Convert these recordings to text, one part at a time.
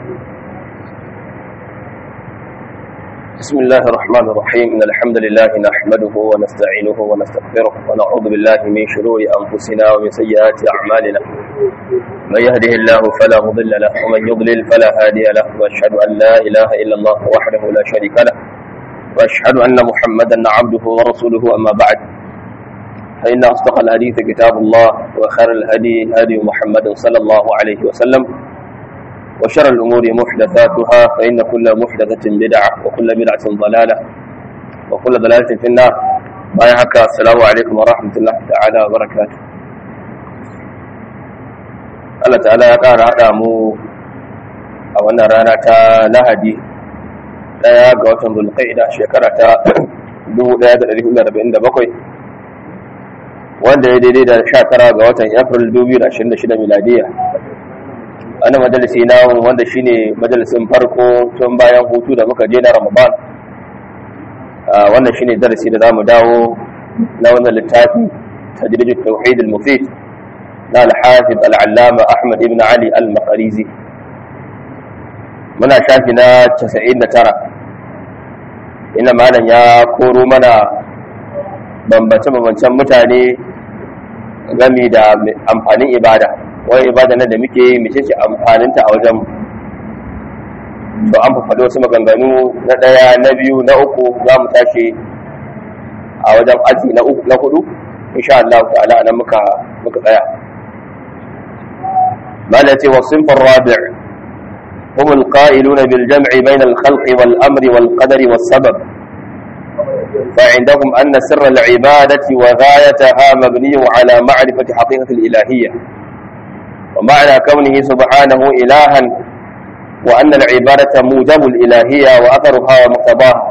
بسم الله الرحمن الرحيم إن الحمد لله نحمده ونستعينه ونستغفره ونعوذ بالله من شرور أنفسنا ومن سيئات أعمالنا من يهده الله فلا مضل له ومن يضلل فلا هادي له وأشهد أن لا إله إلا الله وحده لا شريك له وأشهد أن محمدا عبده ورسوله أما بعد فإن أصدق الحديث كتاب الله وخير الهدي هدي محمد صلى الله عليه وسلم وشر الأمور محدثاتها فإن كل محدثة بدعة وكل بدعة ضلالة وكل ضلالة في النار بايعك السلام عليكم ورحمة الله تعالى وبركاته Allah ta'ala ya ƙara haɗa mu a wannan rana ta lahadi ɗaya ga watan zulqa'ida shekara ta 1447 wanda ya daidai da 19 ga watan april 2026 miladiya wani majalisi na wanda shine majalisin farko tun bayan hutu da muka je na ramadan wannan shine darasi da zamu dawo na wannan littafi tajrid tauhid al-mufid na al-hafiz al-allama ahmad ibn ali al-maqrizi muna shafi na 99 ina malam ya koro mana bambance-bambancen mutane gami da amfanin ibada wani ibada nan da muke yi mace ce amfaninta a wajen to an faɗo wasu maganganu na ɗaya na biyu na uku za mu tashi a wajen aji na uku na hudu insha Allah ta'ala nan muka muka tsaya mala ce wa sinfar rabi' هم القائلون بالجمع بين الخلق والأمر والقدر والسبب فعندهم أن سر العبادة وغايتها مبني على معرفة حقيقة الإلهية ومعنى كونه سبحانه إلها وأن العبادة موجب الإلهية وأثرها ومقتضاها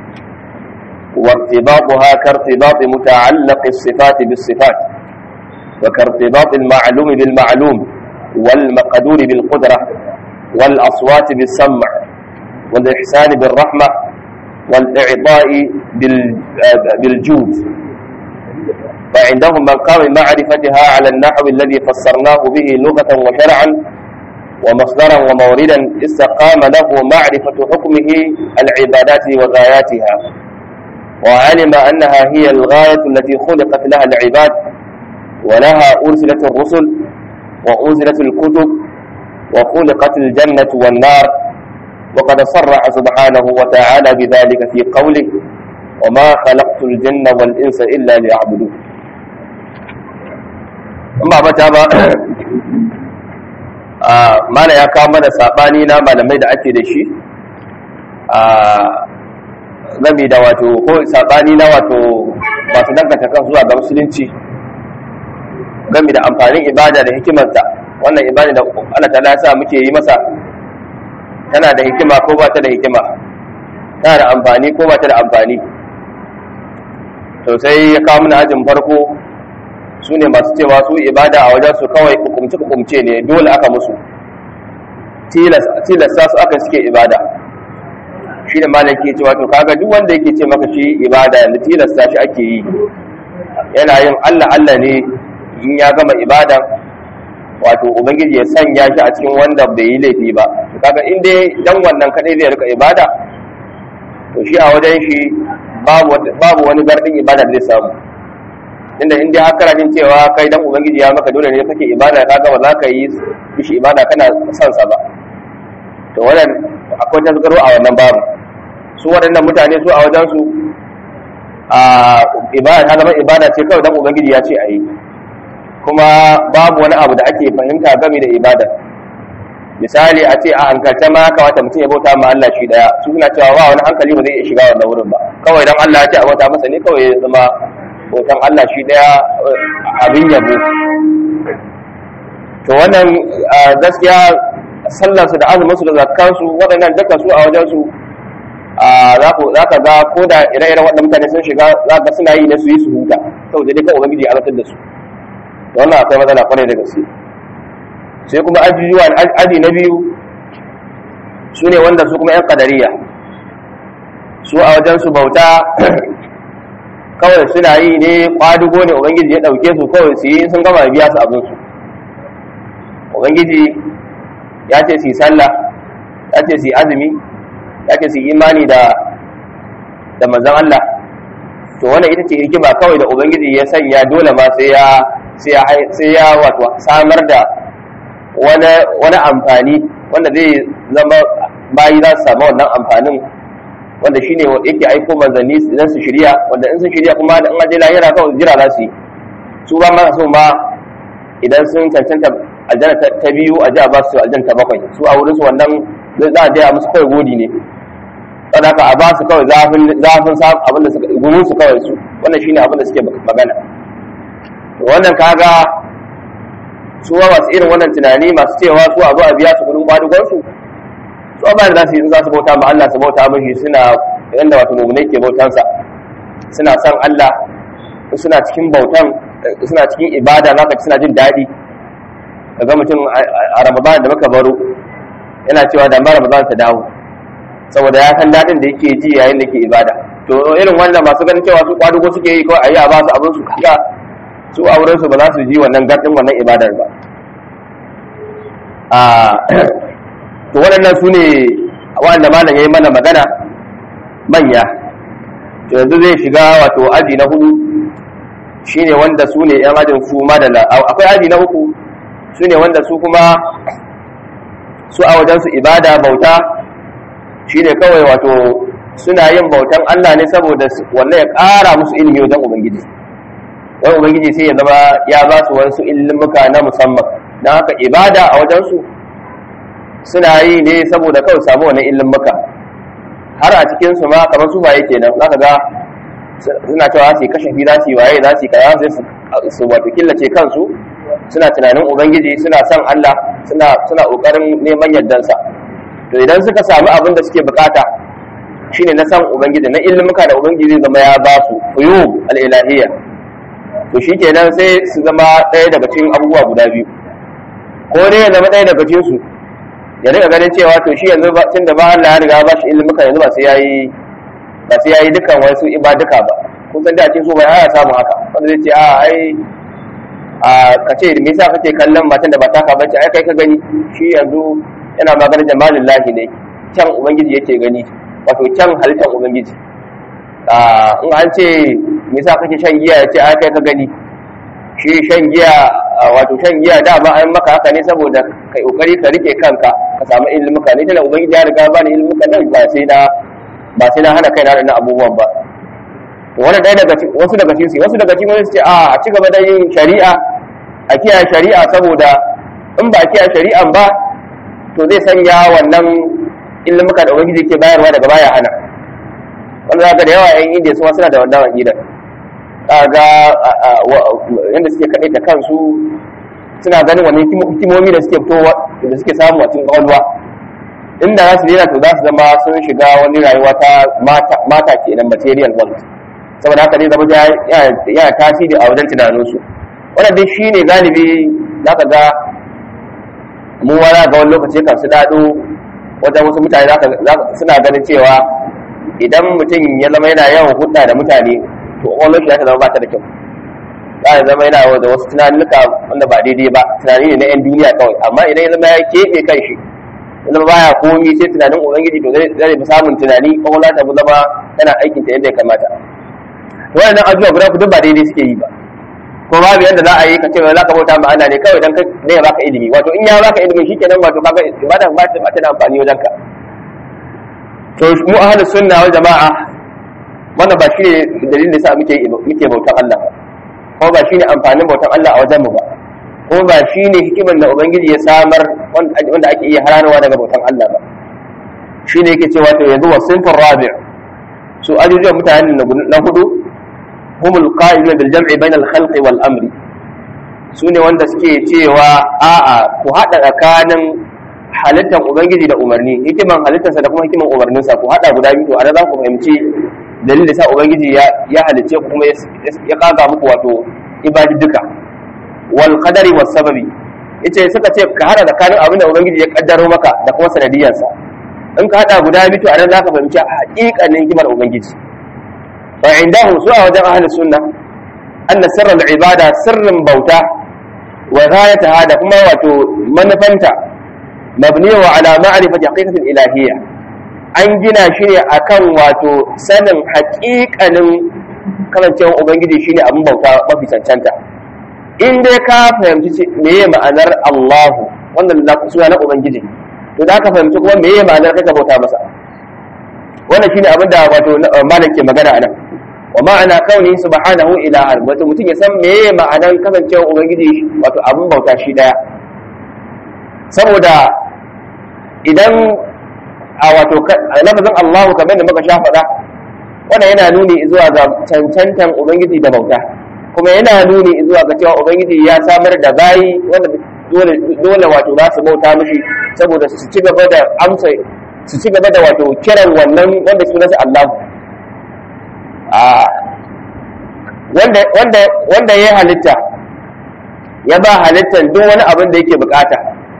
وارتباطها كارتباط متعلق الصفات بالصفات وكارتباط المعلوم بالمعلوم والمقدور بالقدرة والأصوات بالسمع والإحسان بالرحمة والإعطاء بالجود فعندهم مقام معرفتها على النحو الذي فسرناه به لغة وشرعا ومصدرا وموردا استقام له معرفة حكمه العبادات وغاياتها وعلم أنها هي الغاية التي خلقت لها العباد ولها أرسلت الرسل وأنزلت الكتب وخلقت الجنة والنار وقد صرح سبحانه وتعالى بذلك في قوله وما خلقت الجن والإنس إلا ليعبدون ba mata ba mana ya kawo mana saɓani na malamai da ake da shi a gami da wato ko saɓani na wato masu danganta kan zuwa ga musulunci gami da amfanin ibada da hikimarta wannan ibada da Allah ta sa muke yi masa tana da hikima ko ba ta da hikima tana da amfani ko ba ta da amfani to sai ya kawo mana ajin farko su ne masu cewa su ibada a wajen su kawai hukumce-hukumce ne dole aka musu tilasta su aka suke ibada shi da malam ke cewa to kaga duk wanda yake ce maka shi ibada da tilasta shi ake yi yana yin allah allah ne in ya gama ibada wato ubangiji ya sanya shi a cikin wanda bai yi laifi ba to kaga in dai dan wannan kadai zai rika ibada to shi a wajen shi babu wani gardin ibada da zai samu inda in dai haka jin cewa kai dan ubangiji ya maka dole ne kake ibada ka ga ba za ka yi shi ibada kana son sa ba to wannan akwai tasgaro a wannan babu su waɗannan mutane su a wajen su a ibada ta zama ibada ce kawai dan ubangiji ya ce a yi kuma babu wani abu da ake fahimta game da ibada misali a ce a hankalce ma kamata mutum ya bauta ma Allah shi daya su suna cewa ba wani hankali ba zai iya shiga wannan wurin ba kawai dan Allah ya ce a bauta masa ne kawai ya zama bautan Allah shi daya abin yabo to wannan gaskiya sallarsu da azuminsu da zakkansu waɗannan duka su a wajensu za ka ga ko da ire-iren waɗanda mutane sun shiga za ka suna yi na su yi su huta saboda dai kan ubangiji ya alatar da su da wannan akwai matsala kwarai da gaske sai kuma aji na biyu su ne wanda su kuma 'yan kadariya su a wajensu bauta kawai suna yi ne kwadugo ne ubangiji ya ɗauke su kawai su yi sun gama biya su abinsu ubangiji ya ce su yi sallah ya ce su azumi ya ce su imani da da manzon Allah to wannan ita ce hikima kawai da ubangiji ya sanya dole ma sai ya sai ya sai ya wato samar da wani wani amfani wanda zai zama bayi za su samu wannan amfanin wanda shine yake aiko manzanni idan su shirya wanda in sun shirya kuma da in aje lahira kawai jira za su yi su ba ma so ma idan sun cancanta aljanna ta biyu a ji a ba su aljanna ta bakwai su a wurin su wannan za a je a musu kawai godi ne sadaka a ba su kawai zafin zafin abin da suka gumin su kawai su wannan shine abin da suke magana wannan kaga su wa masu irin wannan tunani masu cewa su a zo a biya su kudin kwadugon su su ba da za su yi za su bauta ma Allah su bauta mashi suna yanda wato mu'minai ke bautansa suna son Allah suna cikin bautan suna cikin ibada zaka ci suna jin daɗi kaga mutum a Ramadan da muka baro yana cewa da ma Ramadan ta dawo saboda ya san daɗin da yake ji yayin da ke ibada to irin wannan masu ganin cewa su kwadugo suke yi kawai a yi a ba su abin su kaga su a wurin su ba za su ji wannan gardin wannan ibadar ba to waɗannan su ne waɗanda malam ya yi mana magana manya to yanzu zai shiga wato aji na hudu shine wanda su ne yan ajin su madala akwai aji na uku su ne wanda su kuma su a wajensu ibada bauta shine kawai wato suna yin bautan Allah ne saboda wannan ya ƙara musu ilimi wajen ubangiji don ubangiji sai ya zama ya ba su wasu ilimuka na musamman don haka ibada a wajensu suna yi ne saboda kawai samu wani ilimuka har a cikinsu ma kamar su baye kenan za ka ga suna cewa su yi kashafi za su yi waye za su yi kaza sai su wato killace kansu suna tunanin ubangiji suna son Allah suna suna kokarin neman yardansa to idan suka samu abin da suke bukata shine na san ubangiji na ilimuka da ubangiji zai zama ya ba su uyub al-ilahiyya to shikenan sai su zama ɗaya daga cikin abubuwa guda biyu ko dai ya zama ɗaya daga cikin su ya riga ganin cewa to shi yanzu ba tunda ba Allah ya riga ba shi ilimuka yanzu ba sai yayi ba sai yayi dukan wasu ibaduka ba kun san da cikin su bai haya samu haka wanda zai ce a ai a ka ce me yasa kake kallon matan da ba taka bace ai kai ka gani shi yanzu yana maganar jamalin lahi ne kyan ubangiji yake gani wato kyan halittar ubangiji in an ce me yasa kake shan giya ya ce ai kai ka gani shi shan giya wato shan giya dama an maka haka ne saboda kai kokari ka rike kanka ka samu ilmuka ne tana ubangiji ya riga ba ni ilmuka nan ba sai na ba sai na hana kaina da abubuwan ba to wannan dai daga wasu daga cikin wasu daga cikin su ce a a ci gaba da yin shari'a a kiyaye shari'a saboda in ba a kiyaye shari'an ba to zai sanya wannan ilmuka da ubangiji ke bayarwa daga baya hana wanda zaka da yawa yan indiya su suna da wannan aqidar kaga yadda suke kaɗai da kansu suna ganin wani hikimomi da suke fitowa da suke samu a cikin ƙwaƙwalwa inda za su daina to za su zama sun shiga wani rayuwa ta mata kenan material world saboda haka zai zama yana tasiri a wajen tunaninsu wannan dai shi ne galibi za ka ga mu wani ga wani lokaci kan su daɗo wajen wasu mutane suna ganin cewa idan mutum ya zama yana yawan hudda da mutane to ƙwaƙwalwar shi za ta zama ba ta da kyau za a zama yana da wasu tunanuka wanda ba daidai ba tunani ne na 'yan duniya kawai amma idan ya zama ya keɓe kan shi ya zama baya komi sai tunanin ubangiji to zai fi samun tunani kwakwalwa ta zama tana aikin ta yadda ya kamata wannan abubuwa guda duk ba daidai suke yi ba ko babu yadda za a yi ka ce za ka bauta ma Allah ne kawai dan ne ya baka ilimi wato in ya baka ilimi shikenan wato kaga ibada ba ta ba ta da amfani wajen ka to mu ahlus sunna wal jama'a wannan ba shi ne dalilin da sa muke muke bautan Allah ba ko ba shi ne amfanin bautan Allah a wajen mu ba ko ba shi ne hikimar da ubangiji ya samar wanda ake iya hararwa daga bautan Allah ba shi ne yake cewa to yanzu wasinfin rabi' su ajujuwan mutanen na hudu humul qa'iluna bil jam'i bainal khalqi wal amri su ne wanda suke cewa a'a ku hada tsakanin halittar ubangiji da umarni hikiman halittarsa da kuma hikiman umarninsa ku hada guda biyu a za ku fahimci dalilin da sa ubangiji ya halicce ku kuma ya kaga muku wato ibadi duka wal qadari was sababi yace suka ce ka hada tsakanin abin da ubangiji ya kaddaro maka da kuma sanadiyarsa in ka hada guda biyu to anan zaka fahimci haƙiƙanin hikimar ubangiji fa indahu su a wajen ahlus sunna anna sirrul ibada sirrin bauta wa ghayataha da kuma wato manufanta mabni wa ala ma'rifati haqiqatil ilahiyya an gina shi ne akan wato sanin haƙiƙanin kasancewar ubangiji shine abin bauta mafi cancanta in dai ka fahimci meye ma'anar Allahu wannan suna na ubangiji to da ka fahimci kuma meye ma'anar kai ka bauta masa wannan shine abin da wato malam ke magana anan wa ma'ana kauni subhanahu ilahan wato mutum ya san meye ma'anar kasancewar ubangiji wato abin bauta shi daya saboda idan a wato lafazin Allahu kamar da muka sha faɗa wannan yana nuni zuwa ga cancantan ubangiji da bauta kuma yana nuni zuwa ga cewa ubangiji ya samar da bayi wanda dole dole wato za su bauta mishi saboda su ci gaba da amsa su ci gaba da wato kiran wannan wanda sunansa Allahu a wanda wanda wanda ya halitta ya ba halittar duk wani abin da yake bukata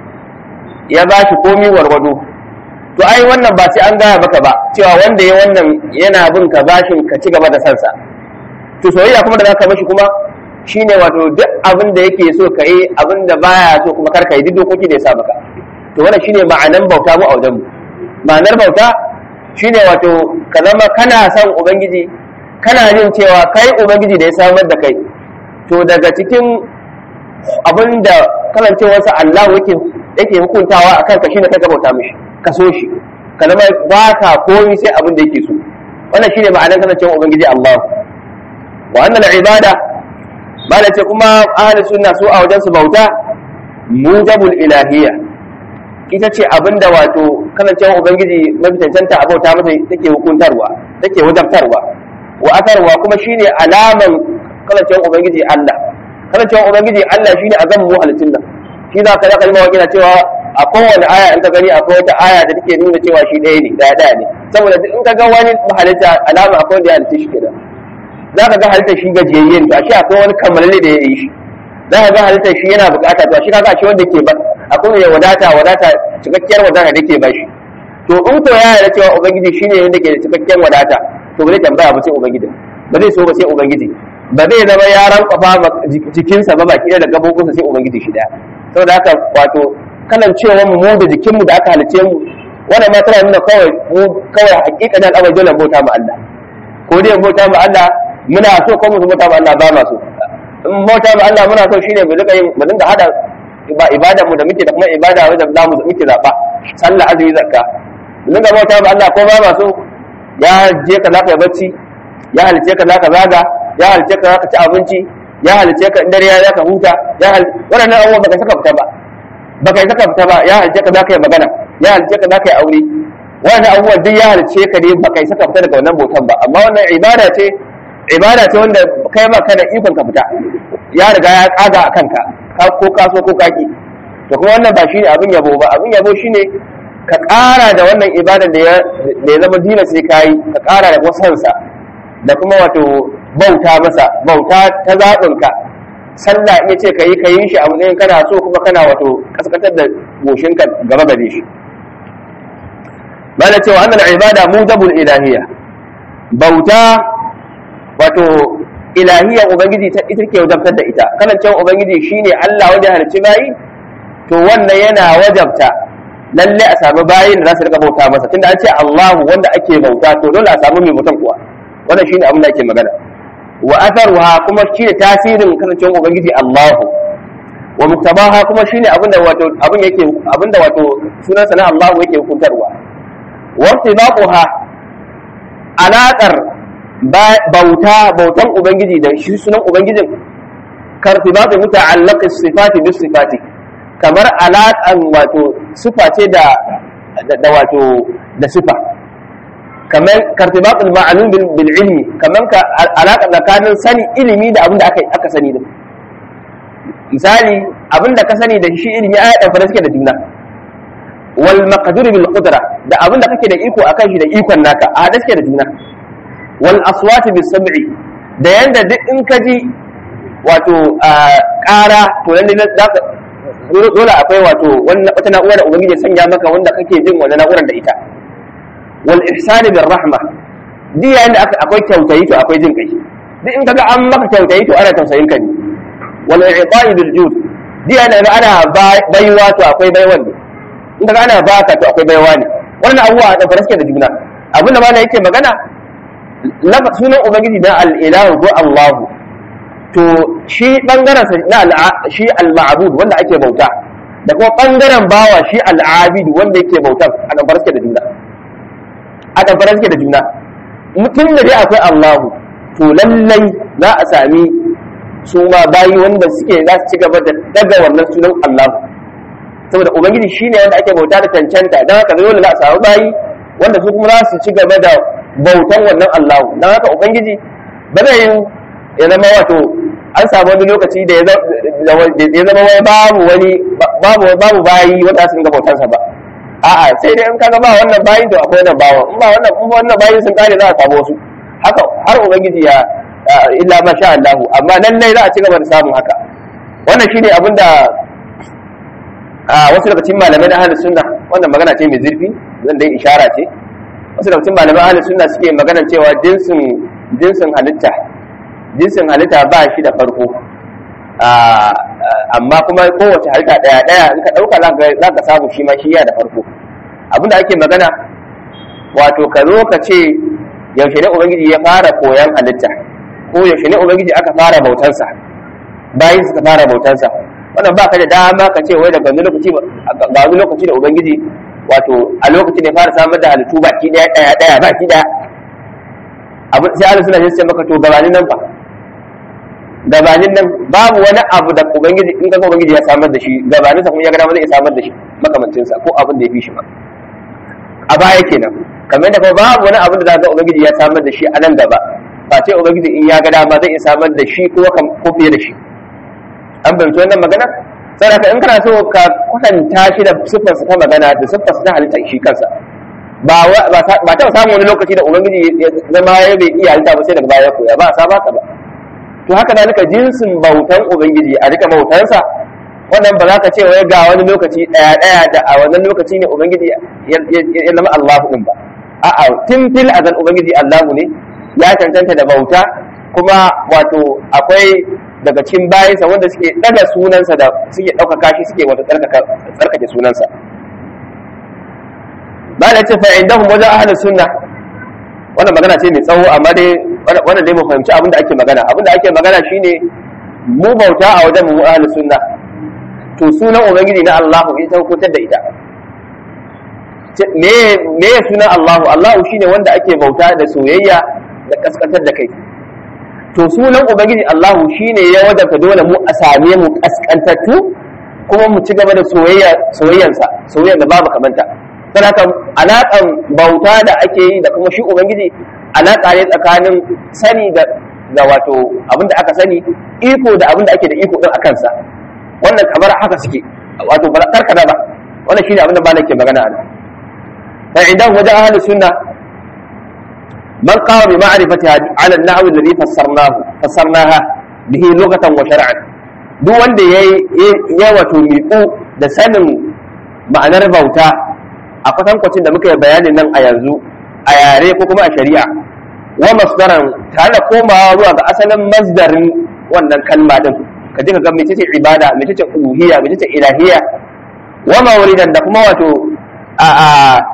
ya ba shi komi warwado to ai wannan ba sai an gaya maka ba cewa wanda ya wannan yana bin ka bashin ka ci gaba da sansa to soyayya kuma da zaka mashi kuma shine wato duk abin da yake so ka yi abin da baya so kuma kar ka yi duk dokoki da ya sa maka to wannan shine ma'anan bauta mu a wajen mu ma'anar bauta shine wato ka zama kana son ubangiji kana jin cewa kai ubangiji da ya samar da kai to daga cikin abin da kalancewarsa Allah yake yake hukuntawa akan ka shine kai ka bauta mishi ka so shi ka zama ba ka komi sai abin da yake so wannan shine ma'anar kasancewar ubangiji Allah wa annal ibada bala ce kuma ahli sunna su a wajen su bauta mujabul ilahiyya ita ce abinda wato kasancewar ubangiji mafi cancanta a bauta masa take hukuntarwa take wajabtarwa wa akarwa kuma shine alaman kasancewar ubangiji Allah kasancewar ubangiji Allah shine azam mu halittun nan shi za ka zaka yi mawakina cewa a kowane aya in ka gani akwai wata aya da take nuna cewa shi ɗaya ne ɗaya ɗaya ne saboda in ka ga wani halitta alama akwai wanda ya halitta shi kenan za ka ga halitta shi gajiyayyen to ashe akwai wani kammalalle da ya yi shi za ka ga halitta shi yana bukata to ashe kaga ashe wanda ke ba akwai mai wadata wadata cikakkiyar wadata da ke ba shi to in ko ya yarda cewa ubangiji shine wanda ke da cikakkiyar wadata to ba zai tambaya ba sai ubangiji ba zai so ba sai ubangiji ba zai zama ya rankwafa jikinsa ba baki da gabobinsa sai ubangiji shi daya saboda haka wato kalan cewa mu da jikinmu da aka halice mu wannan ma tana nuna kawai mu kawai hakikanin al'amari dole bauta mu Allah ko dai bauta mu Allah muna so ko mu bauta mu Allah ba ma so in bauta mu Allah muna so shine mu rika yin mu dinga hada ba ibada mu da muke da kuma ibada wanda za mu muke zaba sallah azumi zakka mu dinga bauta mu Allah ko ba ma so ya je ka zaka bacci ya halice ka zaka zaga ya halice ka zaka ci abinci ya halice ka in dare ya zaka huta ya hal wannan abubuwan baka saka fita ba baka saka fita ba ya halice ka zaka yi magana ya halice ka zaka yi aure wannan abubuwan duk ya halice ka ne baka saka fita daga wannan bautan ba amma wannan ibada ce ibada ce wanda kai ma kana ikon ka fita ya riga ya kaga a kanka ko ka so ko kaki to kuma wannan ba shine abin yabo ba abin yabo shine ka ƙara da wannan ibada da ya zama dina sai kayi ka ƙara da wasansa da kuma wato bauta masa bauta ta zaɓinka sallah in ce ka yi ka yi shi a matsayin kana so kuma kana wato kaskatar da goshinka gaba gare shi mana cewa annal ibada mujabul ilahiyya bauta wato ilahiyya ubangiji ta ita ke wajabtar da ita kanan ubangiji shine Allah wajen halicci bayi to wannan yana wajabta lalle a samu bayin da za su rika bauta masa tunda an ce Allahu wanda ake bauta to dole a samu mai bautan kuwa wannan shine abin da ake magana wa atharuha kuma shine tasirin kasancewar ubangiji Allahu wa muktabaha kuma shine abin da wato abin yake abin da wato sunan sa na Allahu yake hukuntarwa wa irtibaquha alaqar bauta bautan ubangiji da shi sunan ubangijin kartibatu muta'allaq as-sifati bis sifati kamar alaƙan wato sufa ce da da wato da sufa kamar kartibatul ma'lum bil ilmi kamar ka alaƙa tsakanin sani ilimi da abin da aka aka sani da misali abin da ka sani da shi ilimi ai dan fara suke da juna wal maqdur bil qudra da abin da kake da iko akan shi da ikon naka a hada suke da juna wal aswat bis sam'i da yanda duk in ka ji wato ƙara to lalle zaka dole akwai wato wata na'ura da ubangiji ya sanya maka wanda kake jin wannan na'urar da ita wal ihsani bir rahma duk yayin da akwai kyautayi to akwai jin kai duk in kaga an maka kyautayi to ana tausayin ka ne wal i'ta'i bil jud duk yayin da ana baiwa to akwai baiwan ne in ka ana baka to akwai baiwa ne wannan abubuwa da fara suke da juna abin da mana yake magana lafa sunan ubangiji na al-ilahu ko Allahu to shi bangaren sa na shi al-ma'bud wanda ake bauta da kuma bangaren bawa shi al-abid wanda yake bautar a dan fara suke da juna a dan fara suke da juna mutum da dai akwai Allahu to lallai za a sami su ma bayi wanda suke za su ci gaba da daga wannan sunan Allah saboda ubangiji shine wanda ake bauta da cancanta don haka dole za a samu bayi wanda su kuma za su ci gaba da bautan wannan Allah don haka ubangiji ba zai ya zama wato an samu wani lokaci da ya zama wai babu wani babu babu bayi wanda su ga bautansa ba a'a sai dai in kaga ba wannan bayi to akwai wannan bawan in ba wannan in wannan bayi sun kare za a samu wasu haka har ubangiji ya illa ma sha Allah amma lallai za a ci gaba da samun haka wannan shine abin da wasu daga cikin malamai na ahlus sunna wannan magana ce mai zurfi zan dai ishara ce wasu daga cikin malamai ahlus sunna suke magana cewa jinsin jinsin halitta jinsin halitta ba shi da farko amma kuma kowace halitta daya daya in ka dauka za ka samu shi ma shi ya da farko abinda ake magana wato ka zo ka ce yaushe ne ubangiji ya fara koyan halitta ko yaushe ne ubangiji aka fara bautansa bayan suka fara bautansa wannan ba ka da dama ka ce wai daga wani lokaci ga wani lokaci da ubangiji wato a lokacin da ya fara samar da halittu baki daya daya daya baki daya abin sai Allah suna ce maka to gabanin nan fa gabanin nan babu wani abu da ubangiji in ka ubangiji ya samar da shi gabanin sa kuma ya ga dama zai samar da shi makamancin sa ko abin da ya fi shi ma a baya kenan kamar da kuma babu wani abin da za ga ubangiji ya samar da shi a nan gaba ba ce ubangiji in ya ga dama zai samar da shi ko ko fiye da shi an fahimci wannan magana sai ka in kana so ka kwatanta shi da siffarsa ta magana da siffarsa ta halitta shi kansa ba ba taɓa samun wani lokaci da ubangiji ya zama ya bai iya halitta ba sai daga baya koya ba a saba ka ba to haka zalika jinsin bautan ubangiji a rika bautansa wannan ba za ka ce wai ga wani lokaci ɗaya ɗaya da a wannan lokaci ne ubangiji ya zama Allahu din ba a'a tun fil azal ubangiji Allahu ne ya cancanta da bauta kuma wato akwai daga cikin bayansa wanda suke daga sunansa da suke ɗaukaka shi suke wato tsarkake sunansa ba da ce fa indahum wajen ahlus sunna wannan magana ce mai tsawo amma dai wannan dai mu fahimci abin da ake magana abin da ake magana shine mu bauta a wajen mu ahlus sunna to sunan ubangiji na Allahu ita hukuntar da ita me me sunan Allahu Allahu shine wanda ake bauta da soyayya da kaskantar da kai to sunan ubangiji Allahu shine ya wadanta dole mu a same mu kaskantattu kuma mu ci gaba da soyayya soyayyansa soyayyar da babu kamanta don haka alaƙan bauta da ake yi da kuma shi ubangiji alaƙa ne tsakanin sani da da wato abin da aka sani iko da abin da ake da iko din a kansa wannan kamar haka suke wato ba karkada ba wannan shine abin da malam ke magana a nan fa idan wajen ahlus sunna man qama bi ma'rifatiha ala an-nahw alladhi fassarnahu fassarnaha bihi lughatan wa shar'an duk wanda yayi ya wato miƙu da sanin ma'anar bauta a kwatankwacin da muka yi bayanin nan a yanzu a yare ko kuma a shari'a wa masdaran tare da komawa zuwa ga asalin masdarin wannan kalma din ka ji ka ga mecece ibada mecece uluhiyya mecece ilahiyya wa mawlidan da kuma wato a a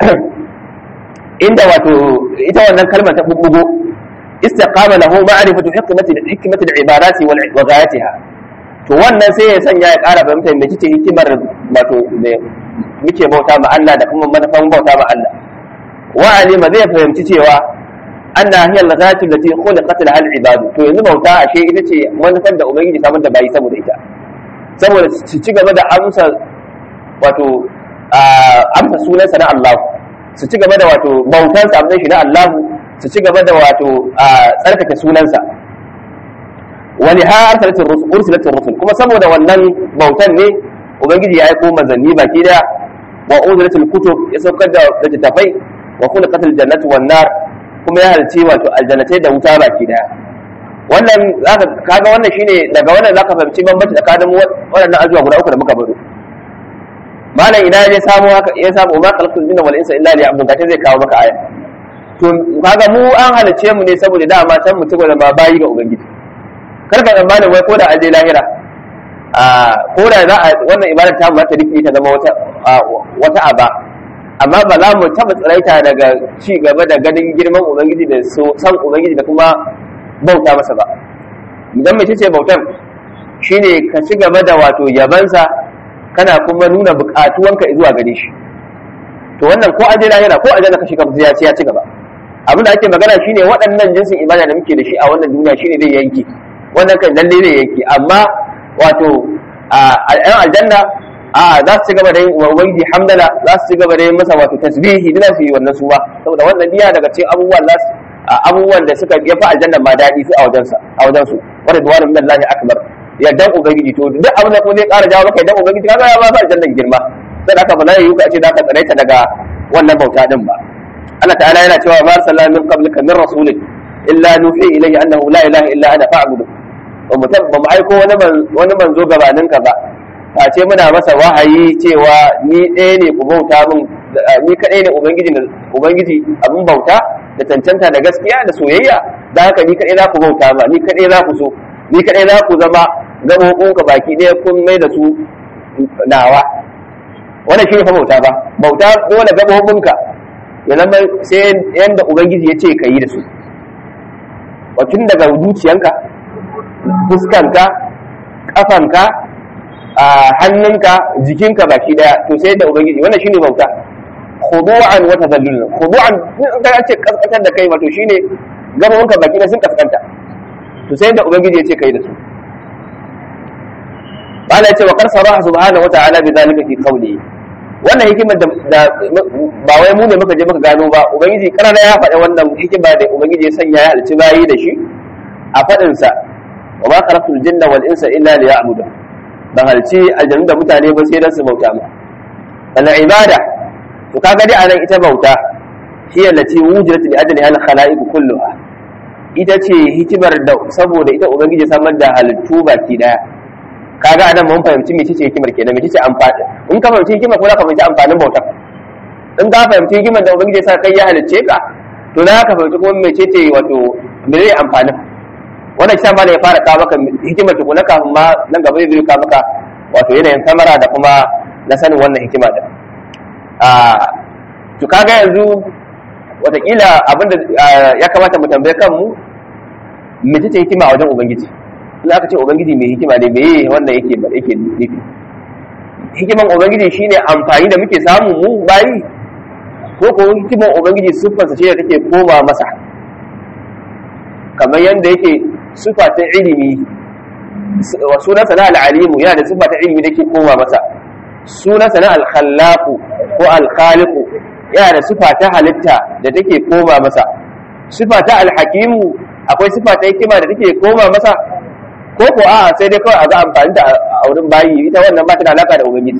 inda wato ita wannan kalmar ta bubbugo istiqama lahu ma'rifatu hikmati hikmati al-ibadati wa ghayatiha to wannan sai ya sanya ya ƙara fahimta mecece hikimar wato muke bauta ma Allah da kuma manufan bauta ma Allah wa alima zai fahimci cewa anna hiya al-ghayatu allati khuliqat laha al-ibad to yanzu bauta ashe ita ce manufan da ubangiji samar da bayi saboda ita saboda su ci gaba da amsa wato amsa sunansa na Allah su ci gaba da wato bautan sa shi na Allah su ci gaba da wato tsarkake sunansa wani ha arsalatin rusul ursilatin rusul kuma saboda wannan bautan ne ubangiji ya aiko manzanni baki daya wa uzlatul kutub ya saukar da littattafai wa khuliqatil jannatu wan nar kuma ya halci wato aljannatai da wuta baki daya wannan zaka kaga wannan shine daga wannan zaka fahimci bambanci tsakanin waɗannan azuwa guda uku da muka baro malam ina ya samu haka ya samu ma khalaqul jinna wal insa illa liya'budun gashi zai kawo maka aya to kaga mu an halice mu ne saboda dama can mutum da ma bayi ga ubangiji kar ka tsammanin wai ko da an je lahira ko da za a wannan ibadar ta mu ta rike ta zama wata wata aba amma ba za mu taɓa tsiraita daga ci gaba da ganin girman ubangiji da san ubangiji da kuma bauta masa ba idan mace ce bautar shine ka ci gaba da wato yabansa kana kuma nuna buƙatuwanka zuwa gare shi to wannan ko aje lahira ko aje ka shiga ya ci ya ci gaba abin da ake magana shine waɗannan jinsin ibada da muke da shi a wannan duniya shine zai yanki wannan kan lalle zai yanki amma wato a yan aljanna a za su ci gaba da yin ubangiji hamdala za su ci gaba da yin masa wato tasbihi dina su yi wannan su ba saboda wannan diya daga cikin abubuwan za su abubuwan da suka ya fi aljanna ma daɗi su a wajensa a wajensu wanda duwanin min Allah akbar yardan ubangiji to duk abin da kuma zai ƙara jawo maka yardan ubangiji kaga ya ba su aljannan girma sai aka ba zai yi ka ce za ka tsaraita daga wannan bauta din ba Allah ta'ala yana cewa ma arsalna min qablika min rasulin illa nuhi ilayhi annahu la ilaha illa ana fa'budu ba mu ba mu aiko wani wani manzo gabanin ka ba face muna masa wahayi cewa ni ɗaya ne ku bauta min ni kaɗai ne ubangiji ubangiji abin bauta da cancanta da gaskiya da soyayya da haka ni kaɗai za ku bauta ma ni kaɗai za ku so ni kaɗai za ku zama gaɓoɓinka baki ɗaya kun mai da su nawa wannan shi ne fa bauta ba bauta dole gaɓoɓinka ya zama sai yadda ubangiji ya ce ka yi da su tun daga zuciyanka fuskanka ƙafanka hannunka jikinka baki ɗaya to sai yadda ubangiji wannan shi ne bauta khudu'an wa tadallul khudu'an in ka ce kaskantar da kai wato shine gaɓoɓinka baki ɗaya sun kaskanta to sai yadda ubangiji ya ce ka yi da su bala ya ce wa kar saraha subhanahu wa ta'ala bi zalika fi qawlihi wannan hikimar da ba wai mu ne muka je muka gano ba ubangiji karana ya faɗi wannan hikima da ubangiji ya sanya ya halci bayi da shi a faɗin sa wa ma khalaqtul jinna wal insa illa liya'budu ban halci aljannu da mutane ba sai dan su bauta ma al ibada to kaga dai anan ita bauta shi allati wujidat li ajli al khalaiq kulluha ita ce hikimar da saboda ita ubangiji samar da halittu baki daya kaga anan mun fahimci mece ce hikimar kenan mece ce amfani in ka fahimci hikimar ko za ka fahimci amfanin bautar in ka fahimci hikimar da ubangiji sa kai ya halicce ka to za ka fahimci kuma mece ce wato me zai amfanin wannan shi ma ya fara kawo maka hikimar tukuna kafin ma nan gaba zai kawo maka wato yanayin samara da kuma na sanin wannan hikima da a to kaga yanzu watakila abinda ya kamata mu tambaye kanmu mece ce hikima a wajen ubangiji in aka ce ubangiji mai hikima ne meye wannan yake yake nufi hikiman ubangiji shine amfani da muke samu mu bayi ko ko hikiman ubangiji siffarsa ce da take koma masa kamar yadda yake siffa ta ilimi sunansa na al'alimu yana da siffa ta ilimi da ke koma masa sunansa na al-khallaqu ko al-khaliqu yana da siffa ta halitta da take koma masa siffa ta al-hakimu akwai siffa ta hikima da take koma masa ko ko a sai dai kawai a ga amfani da a wurin bayi ita wannan ba ta da alaka da ubangiji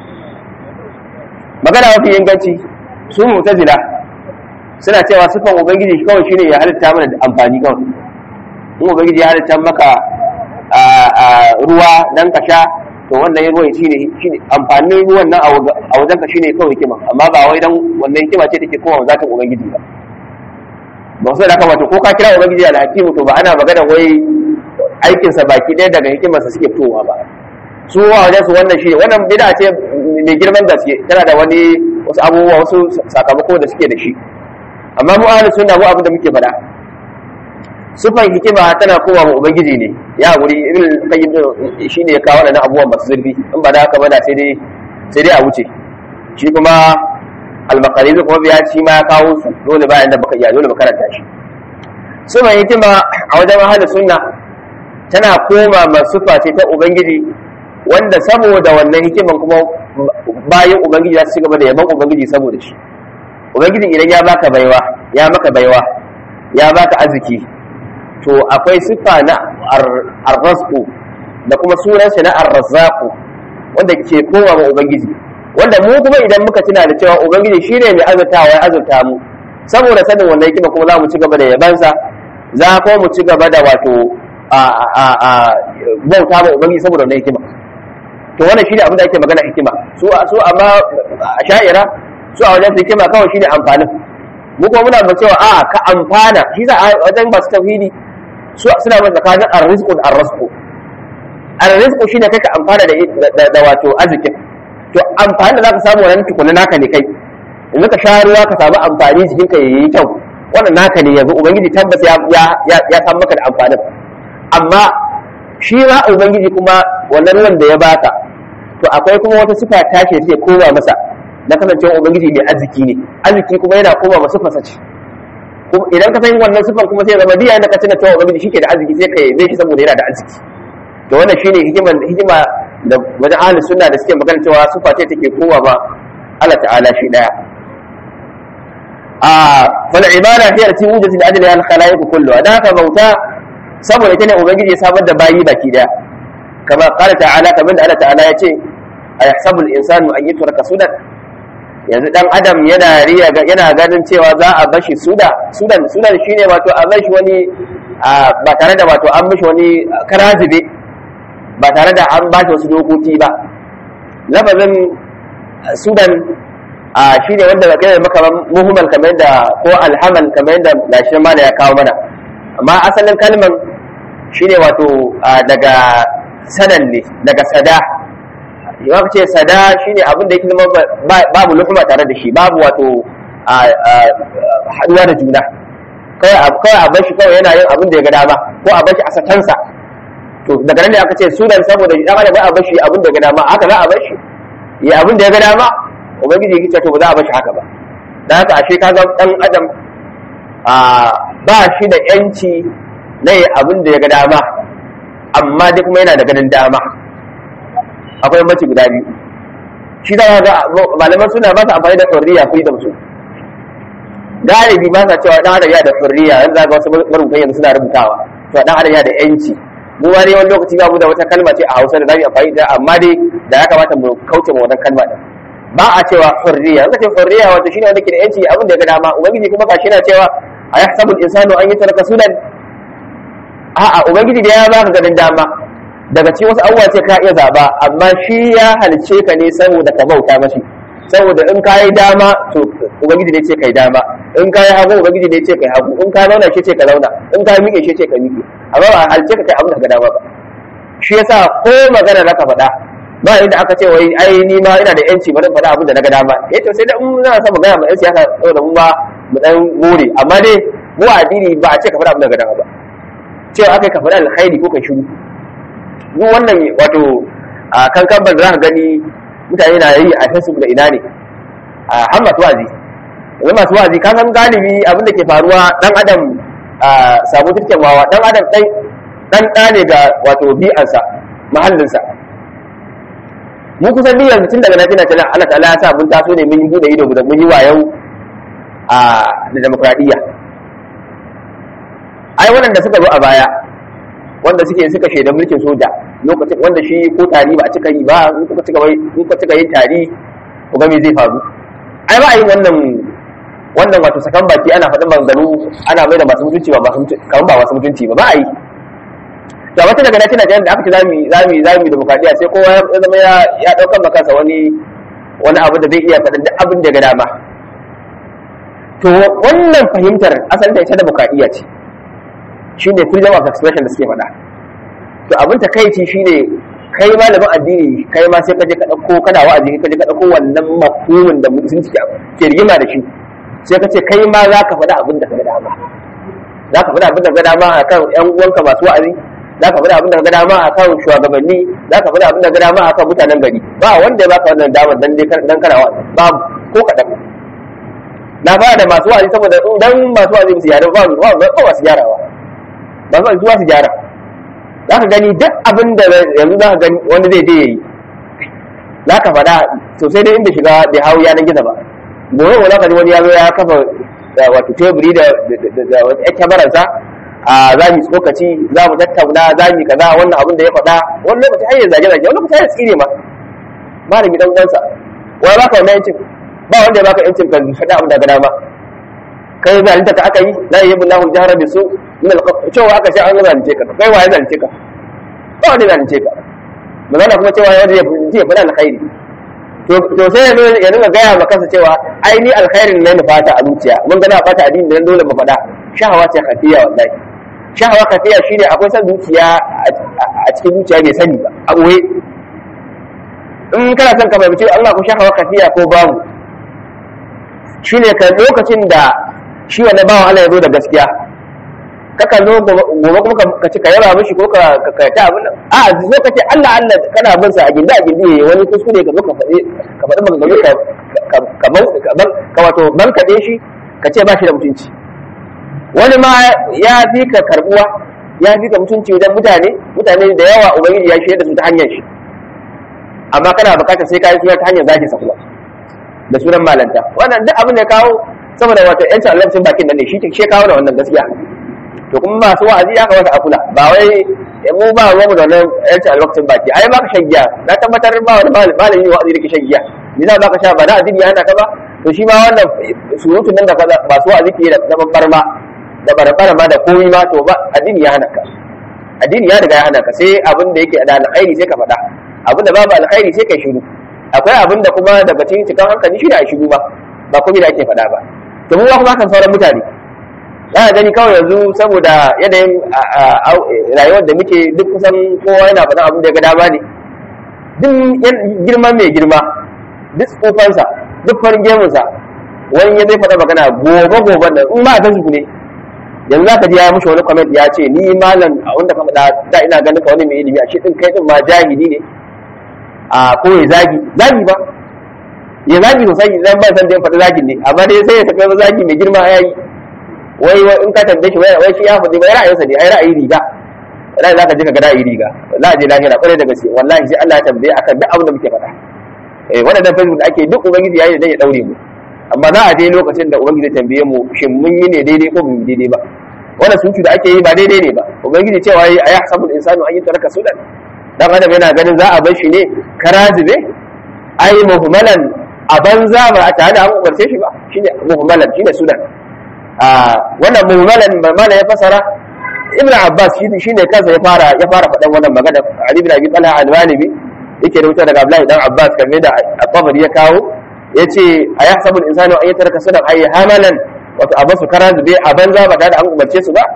magana mafi inganci su mutazila suna cewa sifan ubangiji kawai shine ya halitta mana da amfani kawai in ubangiji ya halitta maka ruwa dan ka sha to wannan ruwan shine shine amfanin ruwan nan a wajen ka shine kawai hikima amma ba wai dan wannan hikima ce take kowa zatin ubangiji ba ba sai da haka wato ko ka kira ubangiji alhakimu to ba ana magana wai aikinsa baki ɗaya daga hikimarsa suke fitowa ba su wa wajen su wannan shi wannan bida ce mai girman gaske tana da wani wasu abubuwa wasu sakamako da suke da shi amma mu ahlus sunna mu abin da muke faɗa sufan hikima tana koma ma ubangiji ne ya guri ibn qayyim shi ne ya kawo wannan abubuwan masu zurfi in ba da haka ba da sai dai sai dai a wuce shi kuma al-maqarid kuma biya shi ma ya kawo su dole bayan da baka iya dole baka karanta shi sufan hikima a wajen ahlus sunna tana koma masufa ce ta ubangiji wanda saboda wannan hikiman kuma bayan ubangiji za su ci gaba da yaban ubangiji saboda shi ubangiji idan ya baka baiwa ya maka baiwa ya baka arziki to akwai siffa na arrazku da kuma sunan shi na arrazzaku wanda ke koma ma ubangiji wanda mu kuma idan muka tuna da cewa ubangiji shine mai azurtawa ya azurta mu saboda sanin wannan hikima kuma za mu ci gaba da yabansa za kuma mu ci gaba da wato bauta ma ubangiji saboda wannan hikima to wannan shine abin da ake magana hikima su su amma a sha'ira su a wajen hikima kawai shine amfanin mu kuma muna ba cewa a ka amfana shi za a wajen masu tauhidi su suna ba tsakanin arrizqu da arrasqu arrizqu shine kai ka amfana da da wato arzikin to amfani da zaka samu wannan tukuna naka ne kai yanzu ka sha ruwa ka samu amfani jikin ka yayi kyau wannan naka ne yanzu ubangiji tabbas ya ya ya san maka da amfanin amma shi ma ubangiji kuma wannan ruwan da ya baka to akwai kuma wata sifa tashi da take koma masa na kasancewa ubangiji mai arziki ne arziki kuma yana koma masa sifarsa ce idan ka san wannan sifan kuma sai zama diya da ka tuna cewa ubangiji shike da arziki sai ka yabe shi saboda yana da arziki to wannan shine hikima hikima da wajen ahlus sunna da suke magana cewa sifa ce take kowa ba Allah ta'ala shi daya a fal ibada hiya allati wujidat li ajli al khalaiq kullu da ka bauta saboda ita ne ubangiji ya samar da bayi baki daya kama qala ta'ala kamar da Allah ta'ala ya ce ayahsabu al insanu an yutraka sudan yanzu dan adam yana riya yana ganin cewa za a bashi suda sudan sudan shine wato a bashi wani ba tare da wato an mishi wani karazibe ba tare da an bashi wasu dokoki ba lafazin sudan a shine wanda ba kai maka muhimmal kamar da ko alhamal kamar da gashi ma da ya kawo mana amma asalin kalman shine wato daga sadan ne daga sada yawan ce sada shine abin da yake zama babu luhuma tare da shi babu wato haduwa da juna kawai a bar shi kawai yana yin abin da ya ga dama ko a bar shi a satansa to daga nan da aka ce sunan saboda dan adam ba a bar shi abin da ya ga dama haka za a bar shi ya abin da ya ga dama ubangiji yake to ba za a bar shi haka ba dan haka ashe kaga dan adam ba shi da yanci na yi abin da ya ga dama amma dai kuma yana da ganin dama akwai mace guda biyu shi da ga malaman suna ba su amfani da hurriya freedom su galibi ba sa cewa dan adam ya da hurriya yanzu ga wasu marubutan yanzu suna rubutawa to dan adam ya da yanci mu ma dai wani lokaci ba mu da wata kalma ce a Hausa da zamu amfani da amma dai da ya kamata mu kauce ma wannan kalma din ba a cewa hurriya zaka ce hurriya wato shine wanda ke da yanci abin da ya ga dama ubangiji kuma gashi yana cewa ayahsabu al-insanu an yutraka sunan a'a ubangiji da ya baka ganin dama daga cikin wasu abubuwa ce ka iya zaba amma shi ya halice ka ne saboda ka bauta mashi saboda in ka yi dama to ubangiji ne ce kai dama in ka yi hagu ubangiji ne ce kai hagu in ka zauna shi ce ka zauna in ka miƙe shi ce ka miƙe amma ba halice ka kai abin da ka dama ba shi yasa ko magana zaka faɗa ba inda aka ce wai ai ni ma ina da yanci bari faɗa abin da na ga dama eh to sai da in na son magana ma yan siyasa saboda mu ba mu dan more amma dai mu addini ba a ce ka faɗa abin da ka dama ba cewa aka ka faɗa alkhairi ko ka shiru duk wannan wato a kankan ban za ka gani mutane na yi a facebook da ina ne a har masu wazi yanzu masu wazi ka san galibi abin da ke faruwa dan adam samu turken wawa dan adam ɗan dan ɗa ne ga wato bi'ansa mahallinsa mu kusan ni yanzu tun daga na tana tana Allah ta'ala ya sa mun taso ne mun yi bude ido da mun yi wayau a da demokradiyya ai waɗanda suka zo a baya wanda suke suka shaida mulkin soja lokacin wanda shi ko tari ba a cika yi ba in kuka cika in kuka cika yin tari ku ga me zai faru ai ba a yin wannan wannan wato sakan baki ana faɗin maganganu ana mai da masu mutunci ba masu kamar ba masu mutunci ba ba a yi to wata daga nace Najeriya da aka ce zamu zamu zamu demokradiya sai kowa ya zama ya ya daukar makansa wani wani abu da zai iya faɗin duk abin da ga dama to wannan fahimtar asalin ta ita demokradiya ce shine freedom of expression da suke faɗa to abin ta kai ci shine kai malamin addini kai ma sai ka je ka dauko kana wa'azi ka je ka dauko wannan mafhumin da musulunci ke rigima da shi sai ka ce kai ma za ka faɗa abin da ka ga dama za ka faɗa abin da ka ga dama akan ƴan uwanka masu wa'azi za ka faɗa abin da ka ga dama akan shugabanni za ka faɗa abin da ka ga dama akan mutanen gari ba wanda ya baka wannan damar dan dai dan kana wa'azi babu ko kaɗan na fara da masu wa'azi saboda dan masu wa'azi su yara ba ba ba masu gyarawa ba su zuwa su gyara za ka gani duk abin da yanzu za ka gani wanda zai je yayi za ka faɗa to sai dai inda shiga bai hau yanar gizo ba gobe wani ka ji wani ya zo ya kafa wato teburi da wata ƴan kyamararsa a za mu tsokaci za mu tattauna za mu kaza wannan abin da ya faɗa wani lokaci har ya zage zage wani lokaci har ya tsire ma malami dan uwansa wai baka wannan yancin ba wanda ya baka yancin ka faɗa abin da ga dama kai zalunta ka aka yi la yabu lahu jahra bi su min al cewa aka sai an zalunce ka kai waye zalunce ka ba wanda zalunce ka magana kuma cewa wanda ya fi ya faɗa alkhairi to sai ya nuna gaya ma kansa cewa ai ni alkhairin na nufata a zuciya mun gana fata addini da dole mu faɗa shahawa ce kafiya wallahi shahawa kafiya shine akwai san zuciya a cikin zuciya bai sani ba a ɓoye in kana son ka fahimci Allah ku shaka kafiya ko babu shine ka lokacin da shi wannan bawan Allah ya zo da gaskiya kaka zo gobe kuma ka ci ka yaba mishi ko ka ka ta abin nan a zo ka ce Allah Allah kana bin sa a gindi a gindi yayi wani kuskure ka zo ka faɗi ka faɗi maganganu ka ka ka ka wato ban kaɗe shi ka ce ba shi da mutunci wani ma ya fi ka karbuwa ya fi ka mutunci wajen mutane mutane da yawa ubangiji ya shirya da su ta hanyar shi amma kana bukatar sai ka yi suna ta hanyar zaki sa kuma da sunan malanta wannan duk abin da kawo saboda wato yancin allacin bakin nan ne shi ke kawo da wannan gaskiya to kuma masu wa'azi ya kamata a kula ba wai mu ba ruwan mu da wannan yancin allacin baki ai baka shan giya na tabbatar ba wani malami wa'azi da ke shan giya ni za ka sha ba na addini yana ka ba to shi ma wannan surutun nan da kaza masu wa'azi ke da babbar ma da barbara ma da komai ma to ba addini ya hana ka addini ya riga ya hana ka sai abin da yake da alkhairi sai ka faɗa abin da babu alkhairi sai kai shiru akwai abin da kuma daga cikin cikin hankali shi da a shiru ba ba komai da ake faɗa ba to mu kuma kan sauran mutane za ka gani kawai yanzu saboda yanayin rayuwar da muke duk kusan kowa yana faɗan abin da ya ga dama ne duk girma mai girma duk tsufansa duk farin gemunsa wani ya zai faɗa magana gobe gobe da in ba a san su ne yanzu za ka ji ya mushi wani comment ya ce ni malam a wanda ka faɗa da ina ganin ka wani mai ilimi a shi ɗin kai ɗin ma jahili ne a ko ya zagi zagi ba ya zagi sosai idan ba san da ya faɗi zagin ne amma dai sai ya tafi wani zagi mai girma ya yi wai wai in ka tambaye shi wai shi ya faɗi wai ra'ayinsa ne ai ra'ayi riga wallahi za ka je ka ga ra'ayi riga wallahi je lahira kwarai da gaske wallahi sai Allah ya tambaye akan duk abin da muke faɗa eh wannan facebook da ake duk ubangiji yayi da ya daure mu amma za a je lokacin da ubangiji zai tambaye mu shin mun yi ne daidai ko mun daidai ba wannan suci da ake yi ba daidai ne ba ubangiji cewa yi ayi hasabul insanu an yi taraka sudan dan adam yana ganin za a bar shi ne karazibe ai muhmalan a banza ba a tare da an umarce shi ba shine muhmalan shine sudan a wannan muhmalan mana ya fasara ibnu abbas shine kansa ya fara ya fara faɗan wannan magana ali ibn abi talha al-walibi yake rubuta daga abdullahi dan abbas kamar da at-tabari ya kawo yace a ya sabul insanu an yatarka sunan ayi hamalan wato a basu kara zube a banza ba tare da an umarce su ba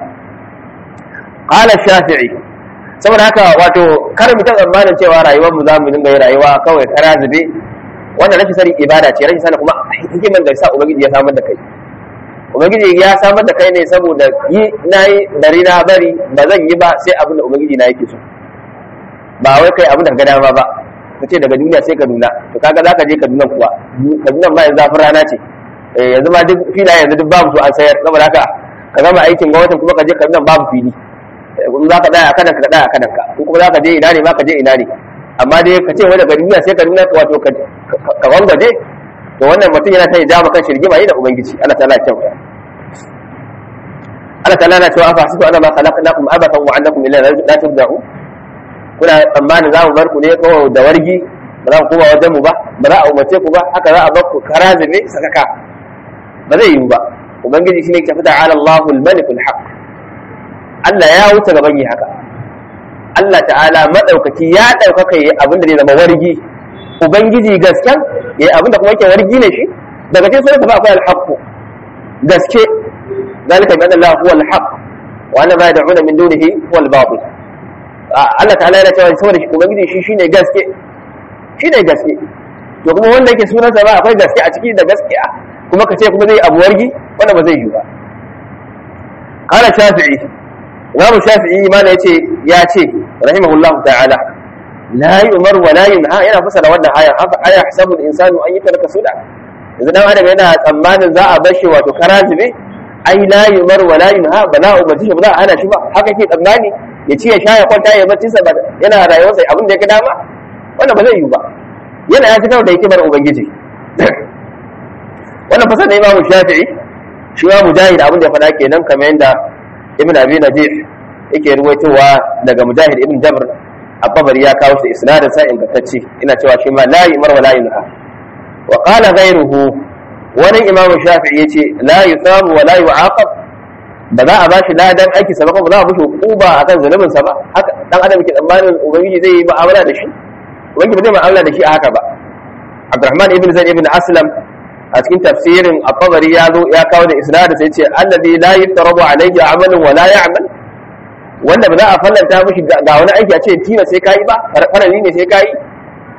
qala shafi'i saboda haka wato kar mu ta tsammanin cewa rayuwar mu za mu dinga yi rayuwa kawai kara zube wannan rashin sanin ibada ce rashin sanin kuma hikiman da sa ubangiji ya samar da kai ubangiji ya samar da kai ne saboda yi nayi bari na bari ba zan yi ba sai abin da ubangiji na yake so ba wai kai abin da ka dama ba ka ce daga duniya sai kaduna to kaga za ka je kaduna kuwa kaduna ba yanzu zafin rana ce yanzu ma duk filaye yanzu duk babu su an sayar saboda haka ka gama aikin gwamnatin kuma ka je kaduna babu fili kuma za ka daya a kanan ka daya a kanan ka ko kuma za ka je ina ne ma ka je ina ne amma dai ka ce wai daga duniya sai kaduna wato ka wangaje to wannan mutum yana ta jama kan shirgima yi da ubangiji Allah ta'ala ya kyauta Allah ta'ala na cewa afa hasibu ana ma khalaqnakum abatan wa annakum ilayna la turja'un kuna tsammanin za mu bar ku ne kawai da wargi ba za ku koma wajen mu ba ba za a umarce ku ba haka za a bar ku kara zube sakaka ba zai yiwu ba ubangiji shine ke fita ala Allahu al-malik al-haq Allah ya wuce gaban yi haka Allah ta'ala madaukaki ya daukaka yi abin da zai zama wargi ubangiji gasken yayi abin da kuma yake wargi ne shi daga cikin sunan ba akwai al-haq gaske ذلك بأن الله هو الحق وأن ما يدعون من دونه هو الباطل Allah ta'ala yana cewa saboda shi ubangiji shi shine gaske shine gaske to kuma wanda yake sunansa ba akwai gaske a ciki da gaskiya kuma ka ce kuma zai abu wargi wanda ba zai yi ba qala shafi'i imamu shafi'i ma yace ya ce rahimahullahu ta'ala la yu'mar wa la yunha yana fasara wannan aya afa aya hasabu al-insanu an yataraka suda yanzu dan adam yana tsammanin za a bar shi wato karazibe ai la yu'mar wa la yunha ba la umarci shi ba za a hana shi ba haka ke tsammani ya ci ya sha ya kwanta ya bacci sa yana rayuwarsa abin da ya ga dama wannan ba zai yi ba yana ya fitar da hikimar ubangiji wannan fasar da imamu shafi'i shi ma mujahid abin da ya faɗa kenan kamar yadda ibn abi najih yake ruwaitowa daga mujahid ibn jabr abbabari ya kawo shi isnadin sa ingantacce ina cewa shi ma la yumar wa la yunha wa qala ghayruhu wani imamu shafi'i yace la yusabu wa la yu'aqab ba za a bashi ladan aiki sa ba ba za a bashi hukuma akan zulumin sa ba haka dan adam ke tsammanin ubangiji zai yi mu'amala da shi ubangiji ba zai mu'amala da shi a haka ba Abdurrahman ibn Zaid ibn Aslam a cikin tafsirin at-Tabari ya zo ya kawo da isnadin sai ce alladhi la yuftarabu alayhi amalun wa la ya'mal wanda ba za a fallanta mishi ga wani aiki a ce tina sai kai ba farali ne sai kai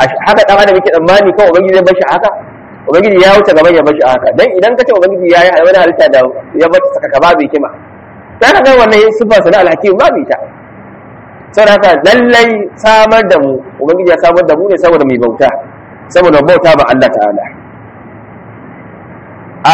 haka dan adam yake tsammani kawai ubangiji zai bashi haka ubangiji ya wuce gaban ya bashi haka dan idan ka ce ubangiji ya yi wani halitta da ya bata saka ka babu hikima sai ka ga wannan sifa sana alhakim babu ita saboda haka lallai samar da mu ubangiji ya samar da mu ne saboda mai bauta saboda bauta ba Allah ta'ala a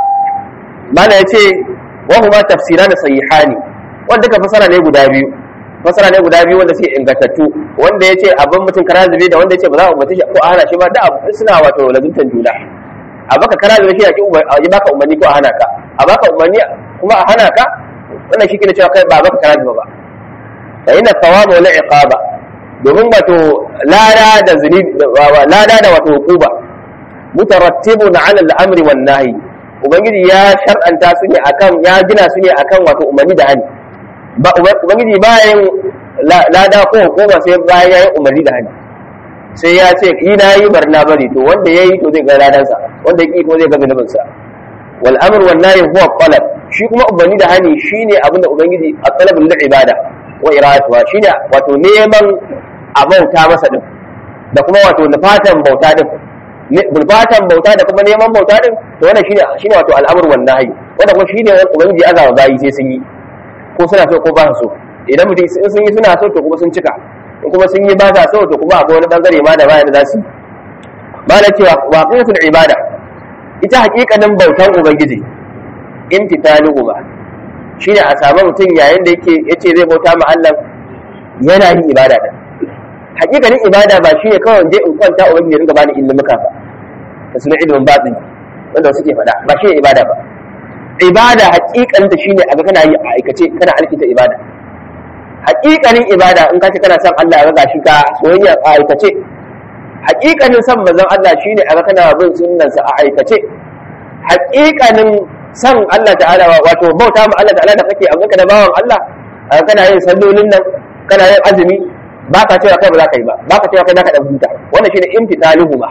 mana yace wa huma tafsiran sahihani wanda ka fasara ne guda biyu fasara ne guda biyu wanda suke ingantattu wanda yace abin mutum karazube da wanda yace ba za a umarci shi ko a hana shi ba da suna wato lazuntan juna a baka karazube shi ya baka umarni ko a hana ka a baka umarni kuma a hana ka wannan shi ke cewa kai ba baka karazube ba fa inna thawaba wal iqaba domin wato lada da zunubi lada da wato hukuba mutarattibun ala al-amri wan nahyi ubangiji ya shar'anta su ne akan ya gina su ne akan wato umarni da hani ba ubangiji bayan lada ko hukuma sai bayan yayin umarni da hani sai ya ce yi na yi barna bari to wanda yayi to zai ga ladansa wanda ya ki ko zai ga zunubin sa wal amr wan nahy huwa talab shi kuma umarni da hani shine abinda ubangiji a talabul ibada wa iradatuha shine wato neman a bauta masa din da kuma wato nufatan bauta din nufatan bauta da kuma neman bauta din to wannan shine shine wato al'amur wan nahyi wanda kuma shine ubangiji azaba bayi sai sun yi ko suna so ko ba su so idan mutum in sun yi suna so to kuma sun cika in kuma sun yi ba sa so to kuma akwai wani bangare ma da bayan da za su yi ba na cewa waqifatul ibada ita hakikanin bautan ubangiji imtitaluhu ba shine a samu mutum yayin da yake yace zai bauta ma Allah yana yin ibada din hakikanin ibada ba shine kawai je in kwanta ubangiji ya ringa bani ilmuka ba da sunan ilimin batin wanda suke faɗa ba shine ibada ba ibada hakikanta shine aga kana yi a aikace kana alkinta ibada hakikanin ibada in ka ce kana son Allah ga gashi ka soyayya a aikace hakikanin son manzon Allah shine aga kana bin sunnansa a aikace hakikanin san Allah ta'ala wato bauta ma Allah ta'ala da kake a ganka da bawan Allah kana yin sallolin nan kana yin azumi ba ka cewa kai ba za ka yi ba ba ka cewa kai za ka ɗan huta wannan shine imtitaluhu ba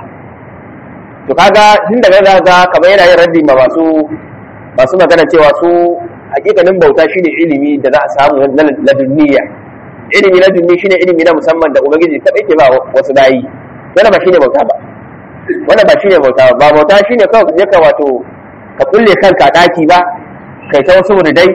to kaga tun daga za ga kamar yana yin raddi ma masu masu magana cewa su hakikanin bauta shine ilimi da za a samu na ladunniya ilimi na dunni shine ilimi na musamman da ubangiji kadai ke ba wasu bayi wannan ba shine bauta ba wannan ba shine bauta ba bauta shine kawai ka je ka wato ka kulle kanka daki ba kai ta wasu dai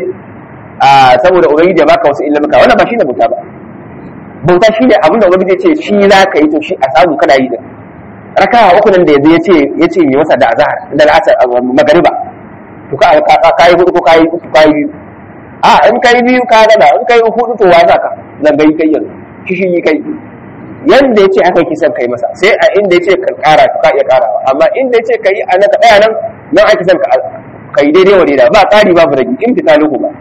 a saboda ubangiji ya baka wasu ilimuka wannan ba shine bauta ba bauta shine abin da ubangiji ce shi za ka yi to shi a samu kana yi din raka'a uku nan da yanzu yace yace mai masa da azhar da al'asar magariba to ka ka yi hudu ko ka yi uku ka yi biyu a in kai biyu ka gada in kai hudu to wasa ka nan gai kai yanzu kishi yi kai yanda yace haka yake son kai masa sai a inda yace ka kara ka iya karawa amma inda yace kai a nan ka tsaya nan nan ake son ka kai daidai wa daidai ba kari babu rage imtitaluhu ba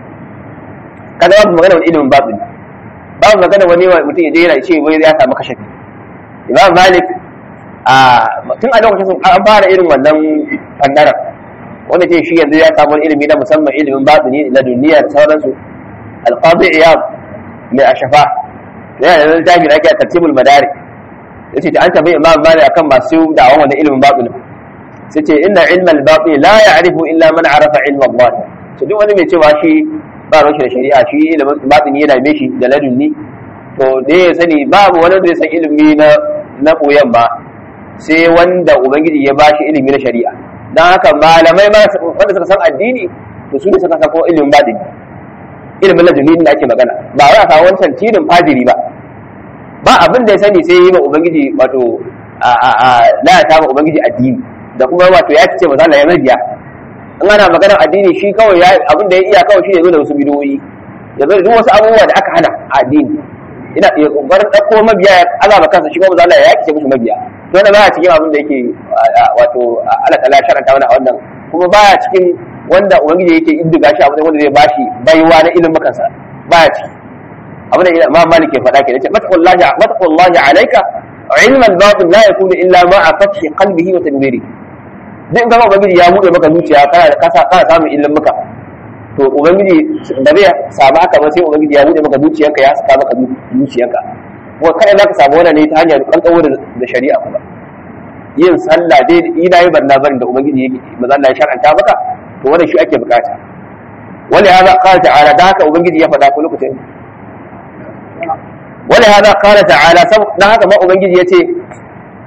kaga babu magana wani ilimin babu ne babu magana wani mutum ya je yana ce wai ya samu kashafi imam malik a tun a lokacin an fara irin wannan fannara wanda ce shi yanzu ya samu ilimi na musamman ilimin batini na duniya da sauransu alqadi iyad mai ashafa yana da littafi da ake tartibul madari yace ta an tabi imam malik akan masu da'awan wannan ilimin batini sai ce inna ilma al-batini la ya'rifu illa man arafa ilma Allah to duk wani mai cewa shi ba ruwan shi da shari'a shi ilimin batini yana mai shi da ladunni to da ya sani babu wani da ya san ilimi na na koyan ba sai wanda ubangiji ya bashi ilimi na shari'a dan haka malamai ma wanda suka san addini to su ne suka san ko ilimin batini ilimin ladunni da ake magana ba wai a samu wancan tilin fadiri ba ba abin da ya sani sai yi ma ubangiji wato a a a la ta ma ubangiji addini da kuma wato ya ce maza Allah ya mabiya in ana maganar addini shi kawai ya abin da ya iya kawai shi ne zo da wasu bidiyoyi ya zo da duk wasu abubuwa da aka hana a addini ina ya kokarin dauko mabiya ya azaba kansa shi kuma maza Allah ya yake musu mabiya to wannan baya cikin abin da yake wato Allah ta'ala sharanta mana wannan kuma baya cikin wanda ubangiji yake iddiga shi abin wanda zai bashi baiwa na ilimin kansa baya ciki abin da Imam Malik ya faɗa ke yace mataqullahi mataqullahi alayka ilma al-batin la yakunu illa ma'a fathi qalbihi wa tadbiri duk in ubangiji ya buɗe maka zuciya kana kasa kana samun ilimin maka to ubangiji da zai samu haka ba sai ubangiji ya buɗe maka zuciyarka ya saka maka zuciyarka kuma kada za ka samu wannan ne ta hanyar kankawo da shari'a kuma yin sallah dai ina yi barna barin da ubangiji yake maza Allah ya shar'anta maka to wannan shi ake bukata wani hada qala ta'ala da haka ubangiji ya faɗa ko lokacin wani hada qala ta'ala dan haka ma ubangiji yace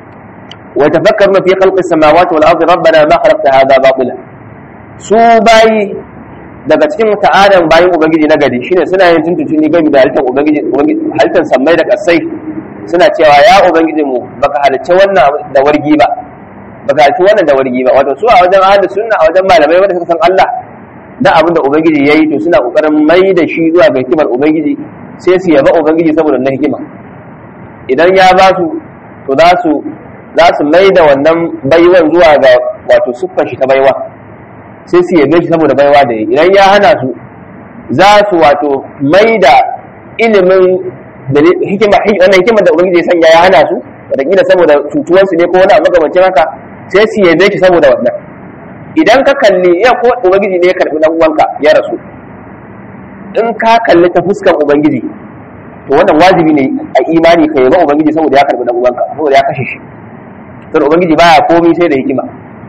wa tafakkaruna fi khalqis samawati wal ardi rabbana ma khalaqta hadha batila su bayi daga cikin ta'adan bayin ubangiji na gari shine suna yin tuntuntuni game da halittar ubangiji halittar sammai da kasai suna cewa ya ubangiji mu baka halicce wannan da wargi ba baka halicce wannan da wargi ba wato su a wajen ahlus sunna a wajen malamai wanda suka san Allah da abin da ubangiji yayi to suna kokarin mai da shi zuwa ga hikimar ubangiji sai su yaba ubangiji saboda na hikima idan ya ba su to za su za su mai da wannan baiwan zuwa ga wato siffar shi ta baiwa sai su yabe shi saboda baiwa da yi idan ya hana su za su wato mai da ilimin da hikima wannan hikimar da ubangiji ya sanya ya hana su wataƙila saboda cutuwansu ne ko wani abu makamancin haka sai su yabe shi saboda wannan idan ka kalli ya ko ubangiji ne ya karɓi dan uwanka ya rasu in ka kalli ta fuskar ubangiji to wannan wajibi ne a imani ka yaba ubangiji saboda ya karɓi dan uwanka saboda ya kashe shi saboda ubangiji baya komai sai da hikima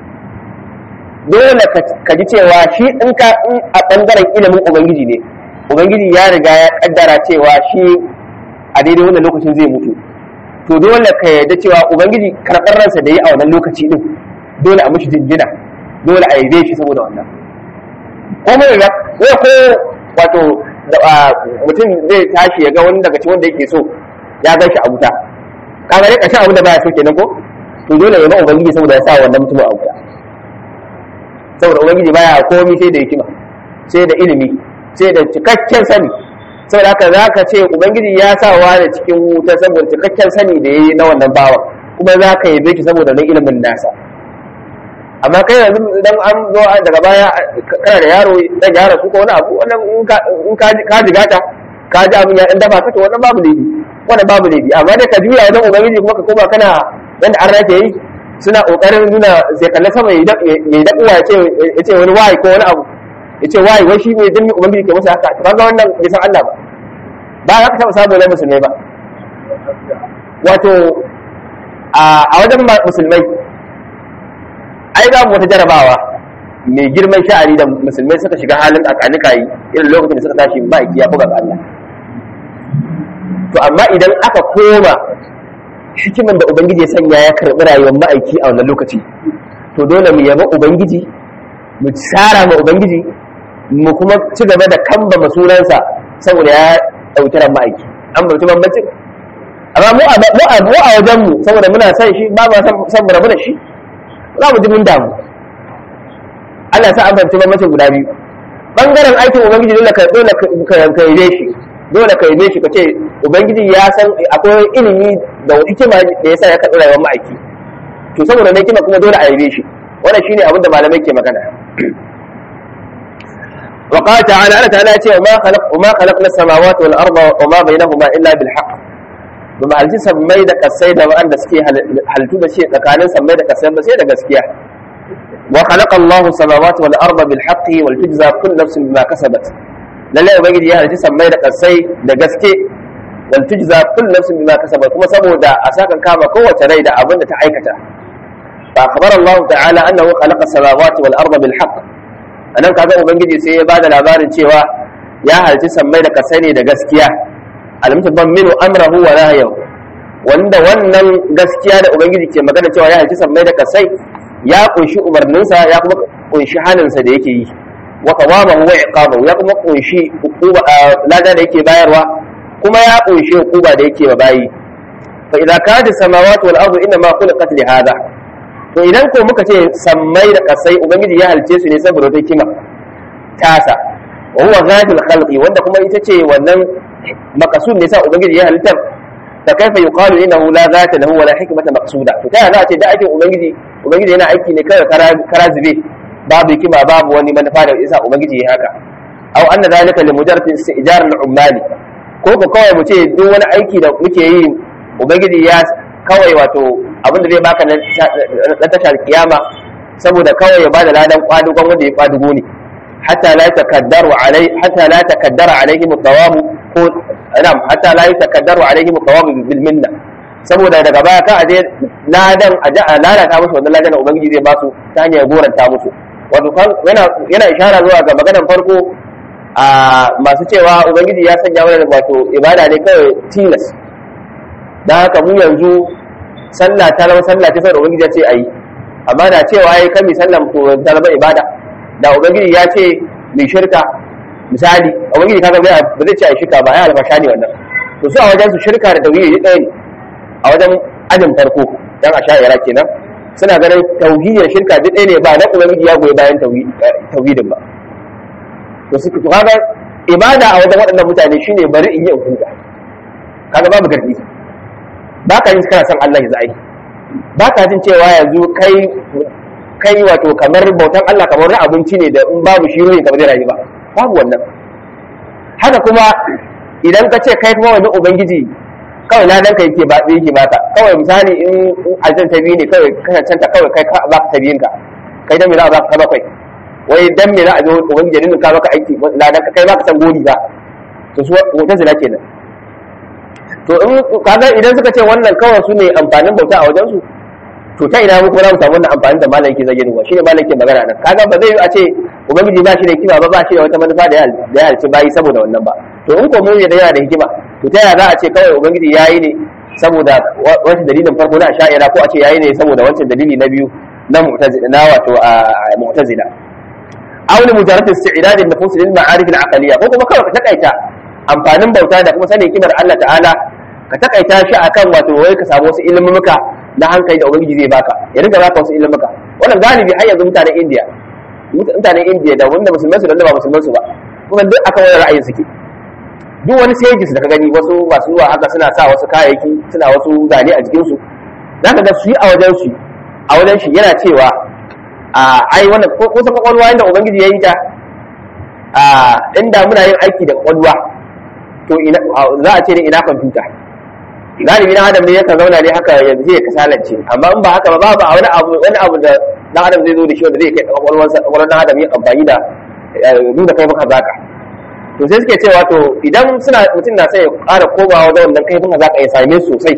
dole ka ji cewa shi in ka in a bangaren ilimin ubangiji ne ubangiji ya riga ya kaddara cewa shi a daidai wannan lokacin zai mutu to dole ka yarda cewa ubangiji karɓar ransa da yi a wannan lokaci din dole a mishi jinjina dole a yabe shi saboda wannan ko mai ga ko ko wato mutum zai tashi ya ga wani daga cikin wanda yake so ya gan shi a wuta kaga dai kashin abin da baya so kenan ko to dole ya ba ubangiji saboda ya sa wannan mutumin a wuta saboda ubangiji baya komi sai da hikima sai da ilimi sai da cikakken sani saboda haka za ka ce ubangiji ya sa wa da cikin wuta saboda cikakken sani da ya yi na wannan bawa kuma za ka yabe shi saboda nan ilimin nasa amma kai yanzu idan an zo daga baya kana da yaro dan yaro su ko wani abu wannan in ka jigata ka ji abin ya dan dafa ka to wannan babu laifi wannan babu laifi amma dai ka juya wajen ubangiji kuma ka koma kana yanda an rake yi suna kokarin nuna sai kalle sama ya yi daɗuwa ya ce wani wayi ko wani abu ya ce wayi wai shi ne dan ubangiji ke masa haka to kaga wannan bai san Allah ba ba za ka taɓa samu na musulmai ba wato a wajen musulmai ai za mu wata jarabawa mai girman sha'ani da musulmai suka shiga halin akanika yi irin lokacin da suka tashi ba ya buga ga Allah to amma idan aka koma hikiman da ubangiji ya sanya ya karɓi rayuwar ma'aiki a wannan lokaci to dole mu yaba ubangiji mu tsara ma ubangiji mu kuma ci gaba da kamba masunansa saboda ya ɗauki ran ma'aiki an bauci bambancin amma mu a mu a wajen mu saboda muna son shi ba ma san mu rabu da shi za mu ji mun damu Allah sa an bauci bambancin guda biyu bangaren aikin ubangiji dole ka dole ka yabe shi dole ka yabe shi ka ce ubangiji ya san akwai ilimi da hikima da yasa ya karɓi rayuwar ma'aiki to saboda na hikima kuma dole a yabe shi wannan shine abin da malamai ke magana وقال تعالى أنا تعالى وما خلق وما خلقنا السماوات والأرض وما بينهما إلا بالحق بما هل سمي da kasai da wanda suke halittu da shi tsakanin sammai da kasai ba sai da gaskiya wa khalaqa Allahu samawati wal arda bil haqqi wal tujza kullu nafsin bima kasabat lalle ubangiji ya halitta sammai da kasai da gaske wal tujza kullu nafsin bima kasabat kuma saboda a sakan kama kowace rai da abin da ta aikata fa akhbara Allah ta'ala annahu khalaqa samawati wal arda bil haqq anan kaga ubangiji sai ya bada labarin cewa ya halitta sammai da kasai ne da gaskiya al-mutabban minu amrahu wa nahyahu wanda wannan gaskiya da ubangiji ke magana cewa ya halitta sammai da kasai ya kunshi umarninsa ya kuma kunshi haninsa da yake yi wa qawamahu wa iqamahu ya kuma kunshi hukuba lada da yake bayarwa kuma ya kunshi hukuba da yake ba bayi fa idza kanat samawati wal ardu inma khuliqat li hadha to idan ko muka ce sammai da kasai ubangiji ya halice su ne saboda wata kima tasa wa huwa ghadul khalqi wanda kuma ita ce wannan makasud ne sa ubangiji ya halittar fa kaifa yuqalu innahu la zata lahu wala hikmata maqsuda to ta za a ce da aikin ubangiji ubangiji yana aiki ne kawai kara zube babu hikima babu wani manufa da isa ubangiji ya haka aw anna zalika li mujarrad istijar al ummali ko ko kawai mu ce duk wani aiki da muke yi ubangiji ya kawai wato abin da zai baka na tashar kiyama saboda kawai ya bada ladan kwadugon wanda ya kwadugo ne hatta la takaddaru alai hatta la takaddara alaihim thawabu ko na'am hatta la yatakaddaru alaihim thawabu bil minna saboda daga baya ka aje ladan aje a lalata musu wannan ladan ubangiji zai ba su ta hanyar goranta musu wato yana yana ishara zuwa ga maganar farko a masu cewa ubangiji ya sanya mana wato ibada ne kawai tilas dan haka mu yanzu sallah ta zama sallah ce saboda ubangiji ya ce ayi amma da cewa ai kan mi sallah to ta zama ibada da ubangiji ya ce mai shirka misali ubangiji kaga bai ba zai ce ai shirka ba ai alfasha ne wannan to su a wajen su shirka da tauhidi ɗaya ne a wajen ajin farko dan a sha'ira kenan suna ganin tauhidin shirka duk ɗaya ne ba dan ubangiji ya goyi bayan tauhidin ba to su to kaga ibada a wajen waɗannan mutane shine bari in yi in huta kaga babu gardi ba ka yin kana son Allah ya zai ba ka jin cewa yanzu kai kai wato kamar bautan Allah kamar wani abinci ne da in babu shi ne kamar zai rayu ba babu wannan haka kuma idan ka ce kai kuma wani ubangiji kawai na dan ka yake ba yake baka kawai misali in aljan ta biyu ne kawai kasancenta kawai kai ka ba ka ta biyun ka kai dan me za a baka ka bakwai wai dan me za a zo ubangiji din ka baka aiki na dan kai baka san gori ba to su wata zina kenan to in kaga idan suka ce wannan kawai su ne amfanin bauta a wajen su to ta ina mu kuma za mu samu wannan amfanin da malam yake zage ruwa shine malam yake magana nan kaga ba zai yi a ce ubangiji ba shi da hikima ba ba shi da wata manufa da ya halci bayi saboda wannan ba to in ko mun da yana da hikima to ta yaya za a ce kawai ubangiji yayi ne saboda wancan dalilin farko na sha'ira ko a ce yayi ne saboda wancan dalili na biyu na mu'tazila na wato mu'tazila aw li mujarrad isti'dad an-nufus lil ma'arif al-aqliyya ko kuma kawai ka takaita amfanin bauta da kuma sanin kimar Allah ta'ala ka takaita shi akan wato wai ka samu wasu ilmumuka na hankali da ubangiji zai baka ya rinka baka wasu ilmumuka wannan galibi har yanzu mutanen India mutanen India da wanda musulman su da wanda ba musulman su ba kuma duk akan wani ra'ayin suke duk wani stages da ka gani wasu masu zuwa haka suna sa wasu kayayyaki suna wasu zane a jikin su zaka ga su yi a wajen su a wajen shi yana cewa a ai wannan ko kusa kwakwalwa inda ubangiji ya yi ta a inda muna yin aiki da kwakwalwa to za a ce ne ina kwamfuta galibi na adam ne yakan zauna ne haka yanzu ya kasalance amma in ba haka ba babu wani abu wani abu da dan adam zai zo da shi wanda zai kai kwakwalwar kwakwalwar dan adam yin amfani da nuna kai maka zaka to sai suke cewa to idan suna mutum na sai ya ƙara komawa wajen wannan kai maka zaka ya same sosai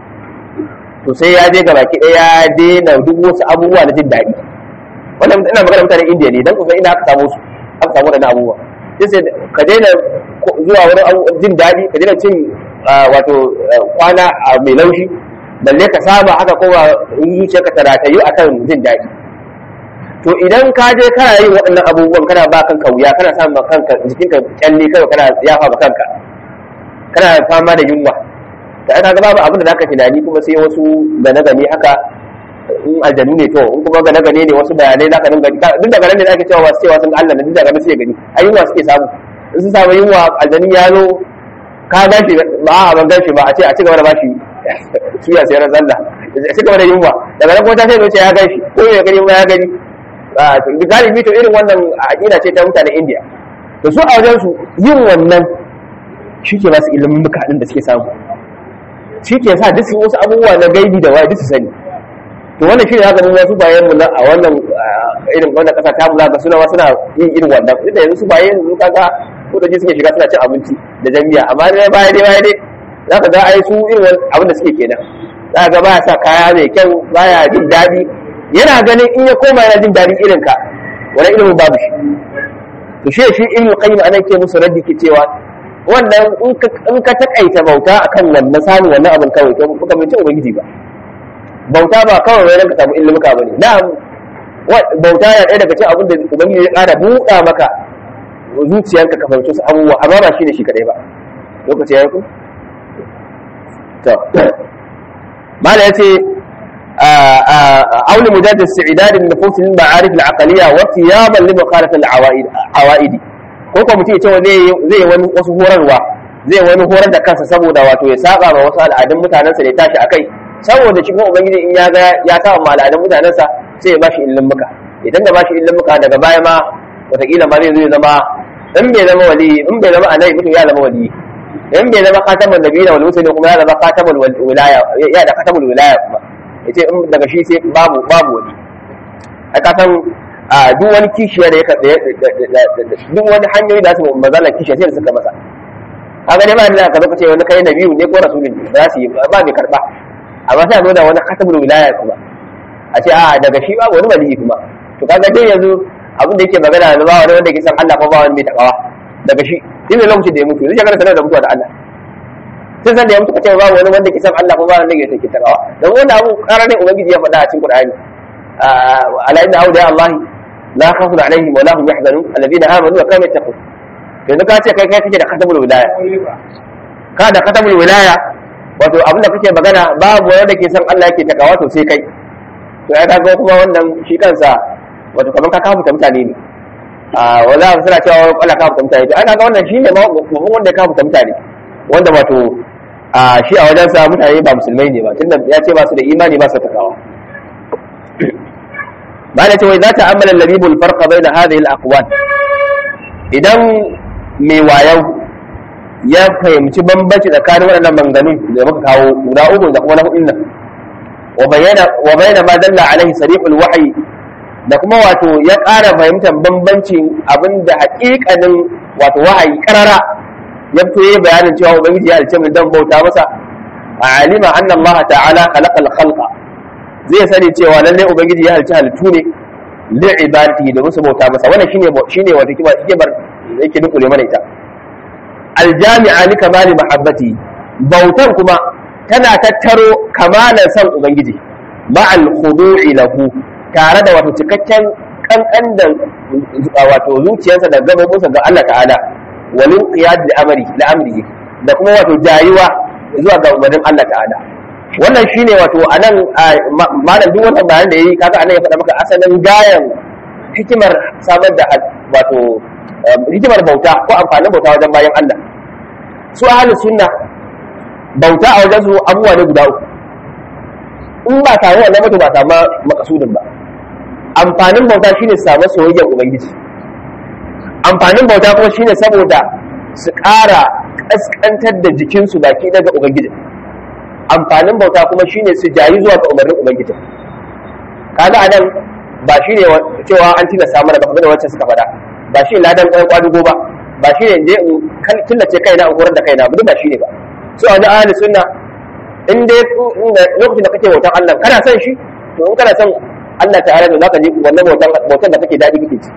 to sai ya je gaba ki ya daina duk wasu abubuwa na jin daɗi wannan ina magana mutanen indiya ne dan kusa ina aka samu su aka samu wadannan abubuwa sai ka daina zuwa wani jin daɗi ka daina cin wato kwana a mai laushi balle ka saba haka kuma zuciyarka ta ratayu akan jin daɗi to idan ka je kana yin waɗannan abubuwan kana ba kanka wuya kana samun kanka jikinka kyalle kawai kana yafa ba kanka kana fama da yunwa da aka ga babu abin da zaka tunani kuma sai wasu gane gane haka in aljanu ne to in kuma gane gane ne wasu bayanai zaka dinga duk da ganin da ake cewa wasu cewa sun ga Allah ne duk da ganin sai gani ai yunwa suke samu in sun samu yunwa aljanu ya zo ka gashi ba a ban gashi ba a ce a ci gaba da bashi suya sai ran zalla a ci gaba da yunwa daga nan kuma ta sai ce ya gashi ko ya gani ba ya gani galibi to irin wannan aqida ce ta mutanen India to su a wajen su yin wannan shi ke ba su ilimin bukatun da suke samu shi ke sa duk wasu abubuwa na gaibi da waye duk su sani to wannan shi ne haka mun wasu bayan mu a wannan irin wannan kasa ta mu zaka suna suna yin irin wannan inda yanzu su bayan yanzu kaga ko da suke shiga suna cin abinci da jami'a amma dai baya dai baya dai zaka ga ai su irin abin da suke kenan zaka ga baya sa kaya mai kyau baya jin daɗi yana ganin in ya koma yana jin daɗin irin ka wani ilimin babu shi to shi shi ilmi qayyim anan ke musu raddi ke cewa wannan in ka takaita bauta akan wannan samun wannan abin kawai to kuka bai ci ubangiji ba bauta ba kawai wai ka samu ilmuka bane na'am bauta ya ɗaya daga cikin abin da ubangiji ya ƙara buɗa maka zuciyarka ka fahimci su abubuwa amma ba shine shi kadai ba lokaci ya yi ku to mala yace auli mujadid isti'dad an-nufus lil ma'arif al-aqliyya wa thiyaban li mukhalafat al-awaid awaidi ko ko mutum ya ce zai zai wani wasu horarwa zai wani horar da kansa saboda wato ya saba ma wasu al'adun mutanensa da ya tashi akai saboda shi kuma ubangiji in ya ga ya saba ma al'adun mutanensa sai ya bashi ilimin muka idan da bashi ilimin muka daga baya ma wataƙila ma zai zo ya zama in bai zama wali in bai zama annabi mutum ya zama wali in bai zama khatamun nabiyina wal mursalin kuma ya zama khatamul wilaya ya da khatamul wilaya kuma yace in daga shi sai babu babu wali a kasan a duk wani kishiya da ya duk wani hanyoyi da su mazala kishiya sai da suka masa haka ne ba da ka zo ka ce wani kai nabiyu ne ko rasulun ne ba su yi ba mai karba amma sai a zo da wani khatamul wilaya kuma a ce a daga shi babu wani wali kuma to kaga dai yanzu abin da yake magana da ba wani wanda ke san Allah ko ba wani mai takawa daga shi din da lokacin da ya mutu zai shekara sanar da mutuwa da Allah tun san da ya mutu kace ba wani wanda ke san Allah ko ba wanda ke take takawa dan wannan abu karar ne ubangiji ya faɗa a cikin Qur'ani ala inna awliya Allah la khawfun alaihim wa la hum yahzanun alladhina amanu wa kanu yattaqun yanzu ka ce kai kai kake da khatamul wilaya ka da khatamul wilaya wato abin da kake magana babu wanda ke san Allah yake takawa to sai kai to ya kaga kuma wannan shi kansa wato kamar ka kafuta mutane ne a wala suna cewa wala kafuta mutane to ana ga wannan shine mafhum wanda ya kafuta mutane wanda wato a shi a wajen sa mutane ba musulmai ne ba tunda ya ce ba su da imani ba su takawa ba da cewa za ta ammala labibul farqa baina hadhihi al-aqwal idan mai wayau ya fahimci bambanci tsakanin waɗannan manganun da muka kawo guda uku da kuma na hudun nan wa bayyana ma dalla alaihi sariqul wahyi da kuma wato ya ƙara fahimtar bambancin abin da haƙiƙanin wato wahayi ƙarara ya fito yayi bayanin cewa ubangiji ya alce mu dan bauta masa a alima anna Allah ta'ala khalaqal khalqa zai sani cewa lalle ubangiji ya halci halittu ne li ibadati da musu bauta masa wannan shine shine wato kiba kibar yake dukule mana ita aljami'a li kamali mahabbati bautan kuma tana tattaro kamalan san ubangiji ma'al khudu'i lahu tare da wato cikakken kankan da wato zuciyarsa da gabobinsa ga Allah ta'ala walin qiyad da amri da amri da kuma wato jayuwa zuwa ga umarnin Allah ta'ala wannan shine wato anan malam duk wannan bayanan da yayi kaga anan ya faɗa maka asalin gayan hikimar samar da wato hikimar bauta ko amfanin bauta wajen bayan Allah su ahlus sunna bauta a wajen su abubuwa ne guda uku in ba tare wannan mutu ba samu makasudin ba amfanin bauta shine samu soyayyar ubangiji amfanin bauta kuma shine saboda su ƙara ƙasƙantar da jikinsu baki daga ubangiji amfanin bauta kuma shine su jayi zuwa ga umarnin ubangiji kaga anan ba shine cewa an tilasta mana ba kamar da wancan suka faɗa ba shi ladan ɗan kwadugo ba ba shi ne je in killace kaina in horar da kaina ba ba shi ne ba so a ahli sunna in dai lokacin da kake bautan Allah kana son shi to in kana son Allah ta'ala da zaka je wannan bautan bautan da kake dadi kake ji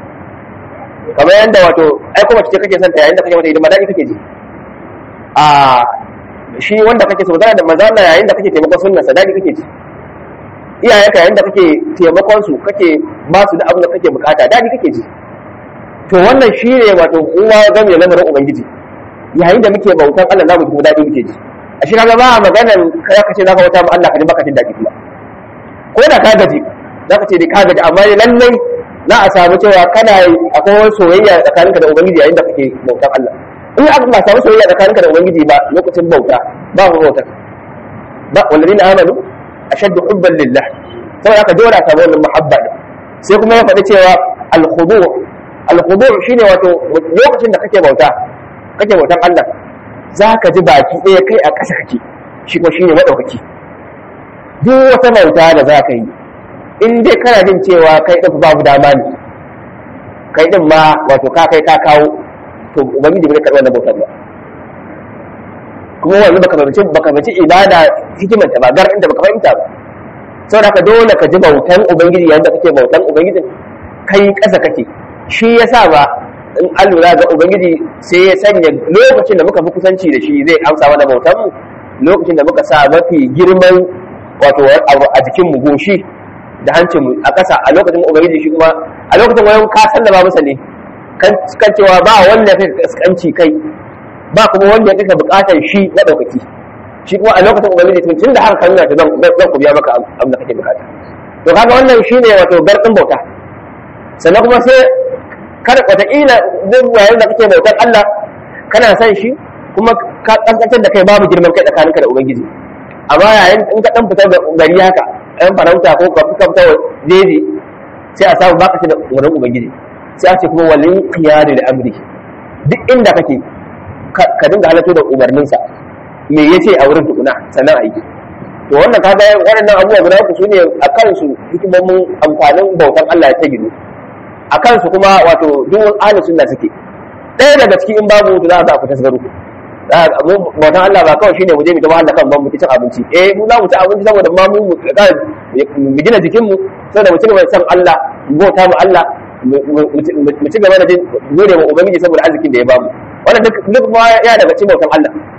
kamar yanda wato ai kuma ce kake son ta yayin da kake mata idan dadi kake ji a shi wanda kake so da manzo Allah yayin da kake taimakon sunnar sa dadi kake ji iyayenka yayin da kake taimakon su kake ba su da abin da kake bukata dadi kake ji to wannan shi ne wato uwa game da lamarin ubangiji yayin da muke bautan Allah zamu kuma dadi muke ji a shi kaga ba maganan kai ka ce zaka wata mu Allah ka ji baka jin dadi kuma ko da ka gaji zaka ce dai ka gaji amma lallai za a samu cewa kana akwai wani soyayya tsakaninka da ubangiji yayin da kake bautan Allah in aka ba samu soyayya tsakaninka da ubangiji ba lokacin bauta ba mu bauta ba walladina amanu ashaddu hubban lillah saboda aka dora ta wannan muhabba sai kuma ya faɗi cewa al-khudu' alhudu shine wato lokacin da kake bauta kake bautan Allah za ka ji baki ɗaya kai a ƙasa kake shi kuma shine maɗaukaki duk wata bauta da za ka yi in dai kana jin cewa kai ɗin babu dama ne kai ɗin ma wato ka kai ka kawo to ubangiji bai karɓi wannan bautar ba kuma wani baka fahimci baka fahimci ibada hikimar ta ba gar inda baka fahimta ba saboda haka dole ka ji bautan ubangiji yayin da kake bautan ubangijin kai ƙasa kake shi ya sa ba in an lura ga ubangiji sai ya sanya lokacin da muka fi kusanci da shi zai amsa mana bautan mu lokacin da muka sa mafi girman wato a jikin mu goshi da hancin mu a ƙasa a lokacin ubangiji shi kuma a lokacin wayan ka sallama masa ne kan cewa ba wanda ya kai kaskanci kai ba kuma wanda ya kai bukatar shi na daukaki shi kuma a lokacin ubangiji tun da haka kan nuna ta zan ku biya maka abin da kake bukata to kaga wannan shine wato garɗin bauta sannan kuma sai kada wataƙila duk yayin da kake bautar Allah kana son shi kuma ka kaskantar da kai babu girman kai tsakaninka da ubangiji amma yayin in ka dan fitar da gari haka ɗan farauta ko ka fita jeji sai a samu baka da wurin ubangiji sai a ce kuma walin qiyadu da amri duk inda kake ka dinga halatto da umarninsa me yace a wurin tukuna sannan aiki to wannan kaga waɗannan abubuwa guda uku sune a kansu hikimomin amfanin bautan Allah ya ta gido a kansu kuma wato duk ahli sunna suke ɗaya daga cikin in babu to za a ku tasgaru bautan Allah ba kawai shine mu je mu ta wahala kan ban mu cin abinci eh mu za mu ci abinci saboda ma mu mu gina jikin mu saboda mu ci gaba da san Allah mu bauta mu Allah mu ci gaba da jin gode wa ubangiji saboda arzikin da ya bamu wannan duk duk ma ya daga cikin bautan Allah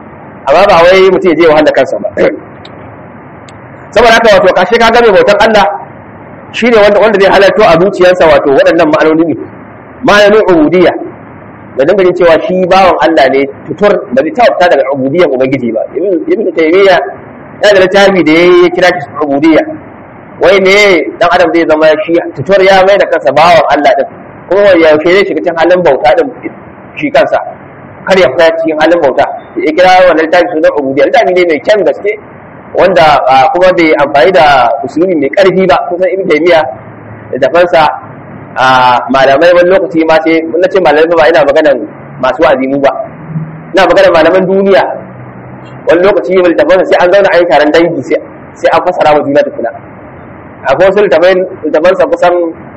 amma ba wai mutum ya je wahala kansa ba saboda haka wato kashe ka game bautan Allah shine wanda wanda zai halarto a zuciyarsa wato waɗannan ma'anoni ne ma'anonin ubudiyya da dinga jin cewa shi bawan Allah ne tutur ba zai taɓa fita daga ubudiyyar ubangiji ba ibn taymiya ya da littafi da ya kira shi ubudiyya wai ne dan adam zai zama shi tutur ya mai da kansa bawan Allah din kuma yaushe zai shiga cikin halin bauta din shi kansa kar ya fita cikin halin bauta ya kira wannan littafi sunan ubudiyya littafi ne mai kyan gaske wanda kuma bai amfani da usulubi mai karfi ba kusan ibn taymiya da dafansa malamai wani lokaci ma sai na ce malamai ba ina maganan masu wa'azimu ba ina maganan malaman duniya wani lokaci mai dafansa sai an zauna a yi taron dangi sai an fasara wa juna tukuna akwai wasu littafansa kusan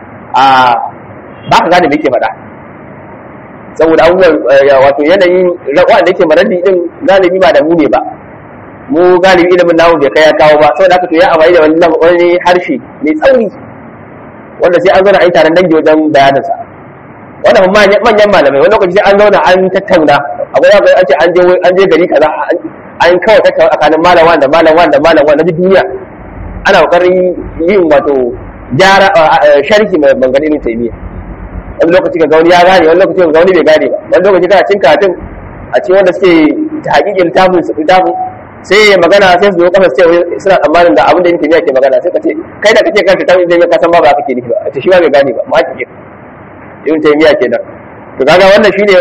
ba ka gane me ke faɗa saboda abubuwan wato yanayin wanda yake maradi din galibi ba da mu ne ba mu galibi ilimin namu bai kai ya kawo ba saboda haka to ya amfani da wani harshe mai tsauri wanda sai an zauna a yi taron dangi wajen bayaninsa wannan manyan malamai wani lokaci sai an zauna an tattauna akwai akwai an ce an je an je gari kaza an kawai tattauna tsakanin malam wanda malam wanda malam wanda duk duniya ana kokarin yin wato gyara sharhi mai bangare ne taimiya wani lokaci ga gauni ya gane wani lokaci ga gauni bai gane ba wani lokaci kana cin katin a cikin wanda suke ta hakikin littafin su littafin sai ya magana sai su zo kafa sai suna tsammanin da abin da yake ke magana sai ka ce kai da kake kanta tabbin da ka san ba ba kake nufi ba ta shi ba bai gane ba ma kike ibn taymiya kenan to kaga wannan shine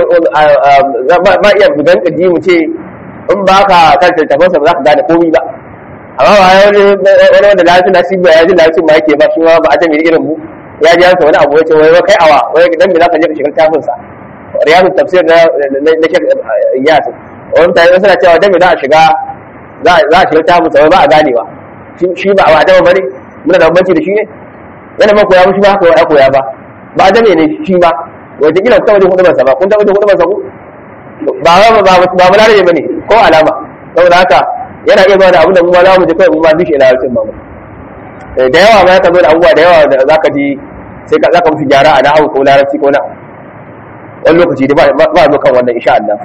ma iya bugan kadi mu ce in ba ka kanta tabbasa ba za ka gane komai ba amma ba wani wani wanda lafi na shi ba ya ji lafi ma yake ba shi ma ba a jami'in irin mu ya ji yansa wani abu ya ce wai kai awa wai dan me za ka je ka shiga tafin sa riyadu tafsir na na shek iyas wani mutane suna cewa dan me za a shiga za a shiga tafin sa wai ba a gane ba shi ba a dama bane muna da bambanci da shi ne yana ma koya mushi ba haka ya koya ba ba a dame ne shi ba wata kila ta wajen hudubar sa ba kun ta wajen hudubar sa ku ba ba ba ba ba larabe bane ko alama saboda haka yana iya bada abin da mu ma za mu je kai mu ma bishi ila yakin ba mu da yawa ma ka zo da abubuwa da yawa da zaka ji sai ka zaka musu gyara a nahawu ko larabci ko na wani lokaci da ba zo kan wannan insha Allah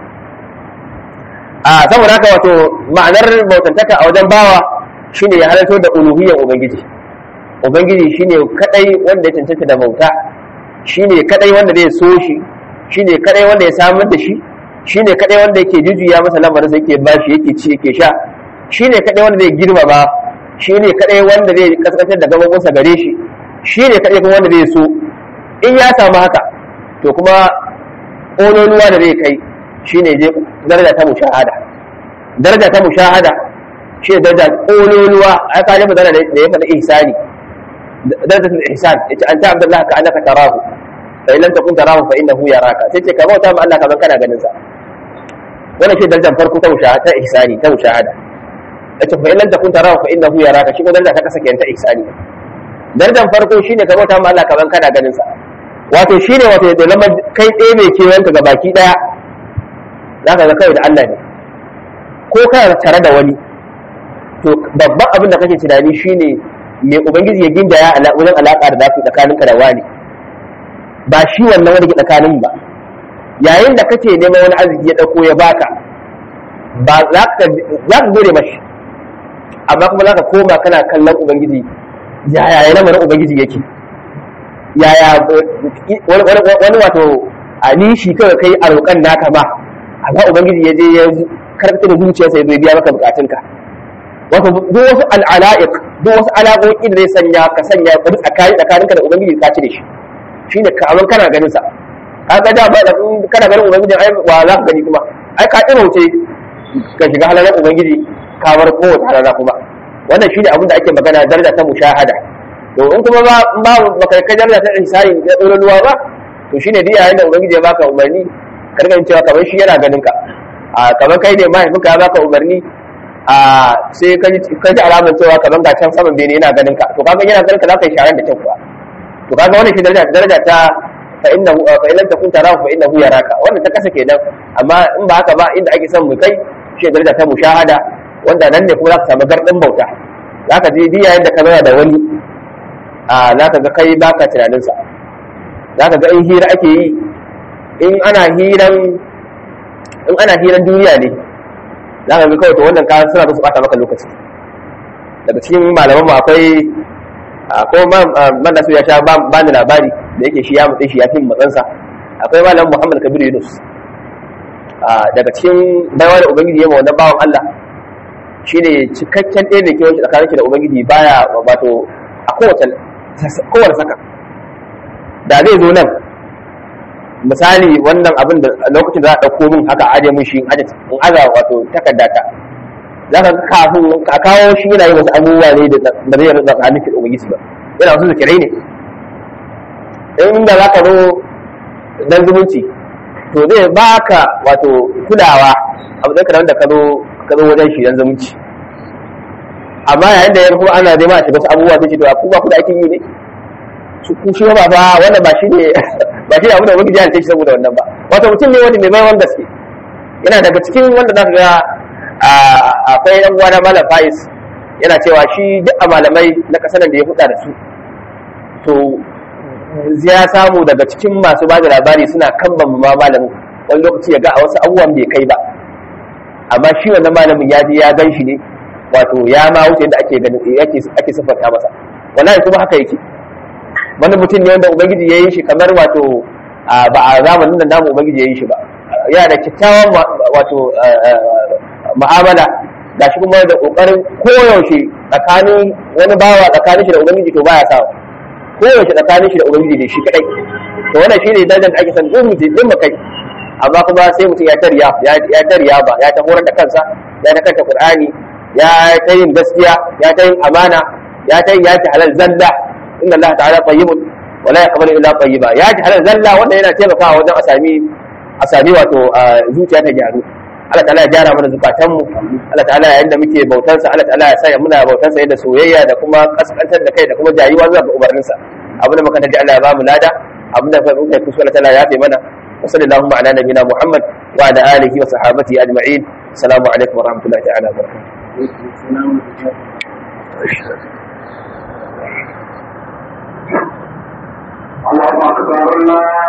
a saboda haka wato ma'anar bautantaka a wajen bawa shine ya halarto da uluhiyyar ubangiji ubangiji shine kadai wanda ya cancanta da bauta shine kadai wanda zai so shi shine kadai wanda ya samar da shi shine kadai wanda yake jujuya masa lamarin sa yake bashi yake ci yake sha shine kadai wanda zai girmama shine kadai wanda zai kaskantar da gaban gare shi shine kadai kuma wanda zai so in ya samu haka to kuma ƙololuwa da zai kai shine je daraja ta mushahada daraja ta mushahada shi daraja ƙololuwa a ka ji magana da ya faɗa ihsani daraja ta ihsan yace anta abdullahi ka annaka tarahu fa in lam takun tarahu fa innahu yaraka sai ce ka bauta ma Allah kaman kana ganin sa wannan shi darajar farko ta mushahada ta ihsani ta mushahada yace fa in lam takun tarahu fa innahu yaraka shi ko daraja ta kasa kenan ta ihsani darajar farko shine ka bauta ma Allah kaman kana ganin sa wato shine wato da lamar kai ɗaya mai kewayenka ga baki ɗaya za ka ga kawai da Allah ne ko kana tare da wani to babban abin da kake tunani shine me ubangiji ya gindaya wajen alaƙa da zafi tsakaninka da wani ba shi wannan wani ke tsakanin ba yayin da kake neman wani arziki ya ɗauko ya baka ba za ka gode mashi amma kuma za ka koma kana kallon ubangiji yaya ya lamarin ubangiji yake yaya wani wato a nishi kawai kai a roƙan naka ma amma ubangiji ya je ya karɓi da zuciyarsa ya biya maka bukatunka wato duk wasu al'ala'iq duk wasu alaƙoƙi da zai sanya ka sanya ka tsakani tsakaninka da ubangiji ka cire shi shine ka abin kana ganin sa ka ga da ba da kana ganin ubangiji ai wa za ka gani kuma ai ka wuce ka shiga halalar ubangiji ka bar kowace halala kuma wannan shine abin da ake magana daraja ta mushahada to in kuma ba ba baka kai daraja ta ihsani ya dora ruwa ba to shine duk yayin da ubangiji ya baka umarni karka cewa kamar shi yana ganin ka a kamar kai ne mahaifinka ya baka umarni a sai ka ji alamar cewa kamar ga can saman bene yana ganin ka to kaga yana ganin ka za ka yi sharan da kyau kuwa to kaga wannan shi daraja daraja ta fa innahu fa illam takun tarahu fa innahu yaraka wannan ta kasa kenan amma in ba haka ba inda ake son mu kai shi daraja ta mushahada wanda nan ne kuma za ka samu gardin bauta za ka je diya yadda ka zauna da wani a za ka ga kai baka tunaninsa za ka ga in hira ake yi in ana hiran in ana hiran duniya ne za ka ga kawai to wannan kayan suna su bata maka lokaci daga cikin malaman mu akwai akwai man nasu ya sha ba ni labari da yake shi ya mutse shi ya fi matsansa akwai malam muhammad kabir yunus daga cikin baiwa da ubangiji ya ma wannan bawan allah shine cikakken ɗaya da ke wacce tsakanin shi da ubangiji baya wato a kowace kowace saka da zai zo nan misali wannan abin da lokacin da za a ɗauko min haka aje min shi in aza wato takarda ta za ka kafin a kawo shi yana yin wasu abubuwa ne da zai rasa tsakanin shi da ubangiji ba yana wasu zikirai ne inda za ka zo dan zumunci to zai baka wato kulawa a matsayin da ka zo ka zo wajen shi dan zumunci amma yayin da ya kuma ana nema a shiga wasu abubuwa sai ce to ku ba ku da aikin yi ne su ku shi ba ba wannan ba shi ne ba shi ne abu da wani jihar shi saboda wannan ba wato mutum ne wanda mai maiwan gaske yana daga cikin wanda za ka ga akwai ɗan uwa na malam faiz yana cewa shi duk a malamai na ƙasar da ya huda da su to ya samu daga cikin masu ba da labari suna kan ma malamin wani lokaci ya ga a wasu abubuwan bai kai ba amma shi wannan malamin ya je ya gan shi ne wato ya ma wuce yadda ake ganin ake ake siffanta masa wallahi kuma haka yake wani mutum ne wanda ubangiji ya yi shi kamar wato ba a zamanin da namu ubangiji ya yi shi ba yana da kyakkyawan wato mu'amala ga shi kuma da kokarin koyaushe tsakanin wani bawa tsakanin shi da ubangiji to baya sawa koyaushe tsakanin shi da ubangiji da shi kadai to wannan shine darajar da ake san duk mutum din mu kai amma kuma sai mutum ya tariya ya tariya ba ya ta horar da kansa ya ta kanta qur'ani ya ta yin gaskiya ya ta yin amana ya ta yin ya ta halal zalla inna allaha ta'ala tayyibun wa la yaqbalu illa tayyiba ya ta halal zalla wanda yana taimakawa wajen a sami a sami wato zuciya ta gyaru Allah ta'ala ya gyara mana zukatanmu Allah ta'ala yayin da muke bautansa Allah ta'ala ya sanya muna bautansa yadda soyayya da kuma kaskantar da kai da kuma jayuwa zuwa ga umarninsa abin da muka taji Allah ya ba mu lada abin da muka kusa Allah ta'ala ya fi mana wa sallallahu ala nabiyina Muhammad wa ala alihi wa sahabatihi ajma'in assalamu alaikum wa rahmatullahi ta'ala wa barakatuh الله أكبر الله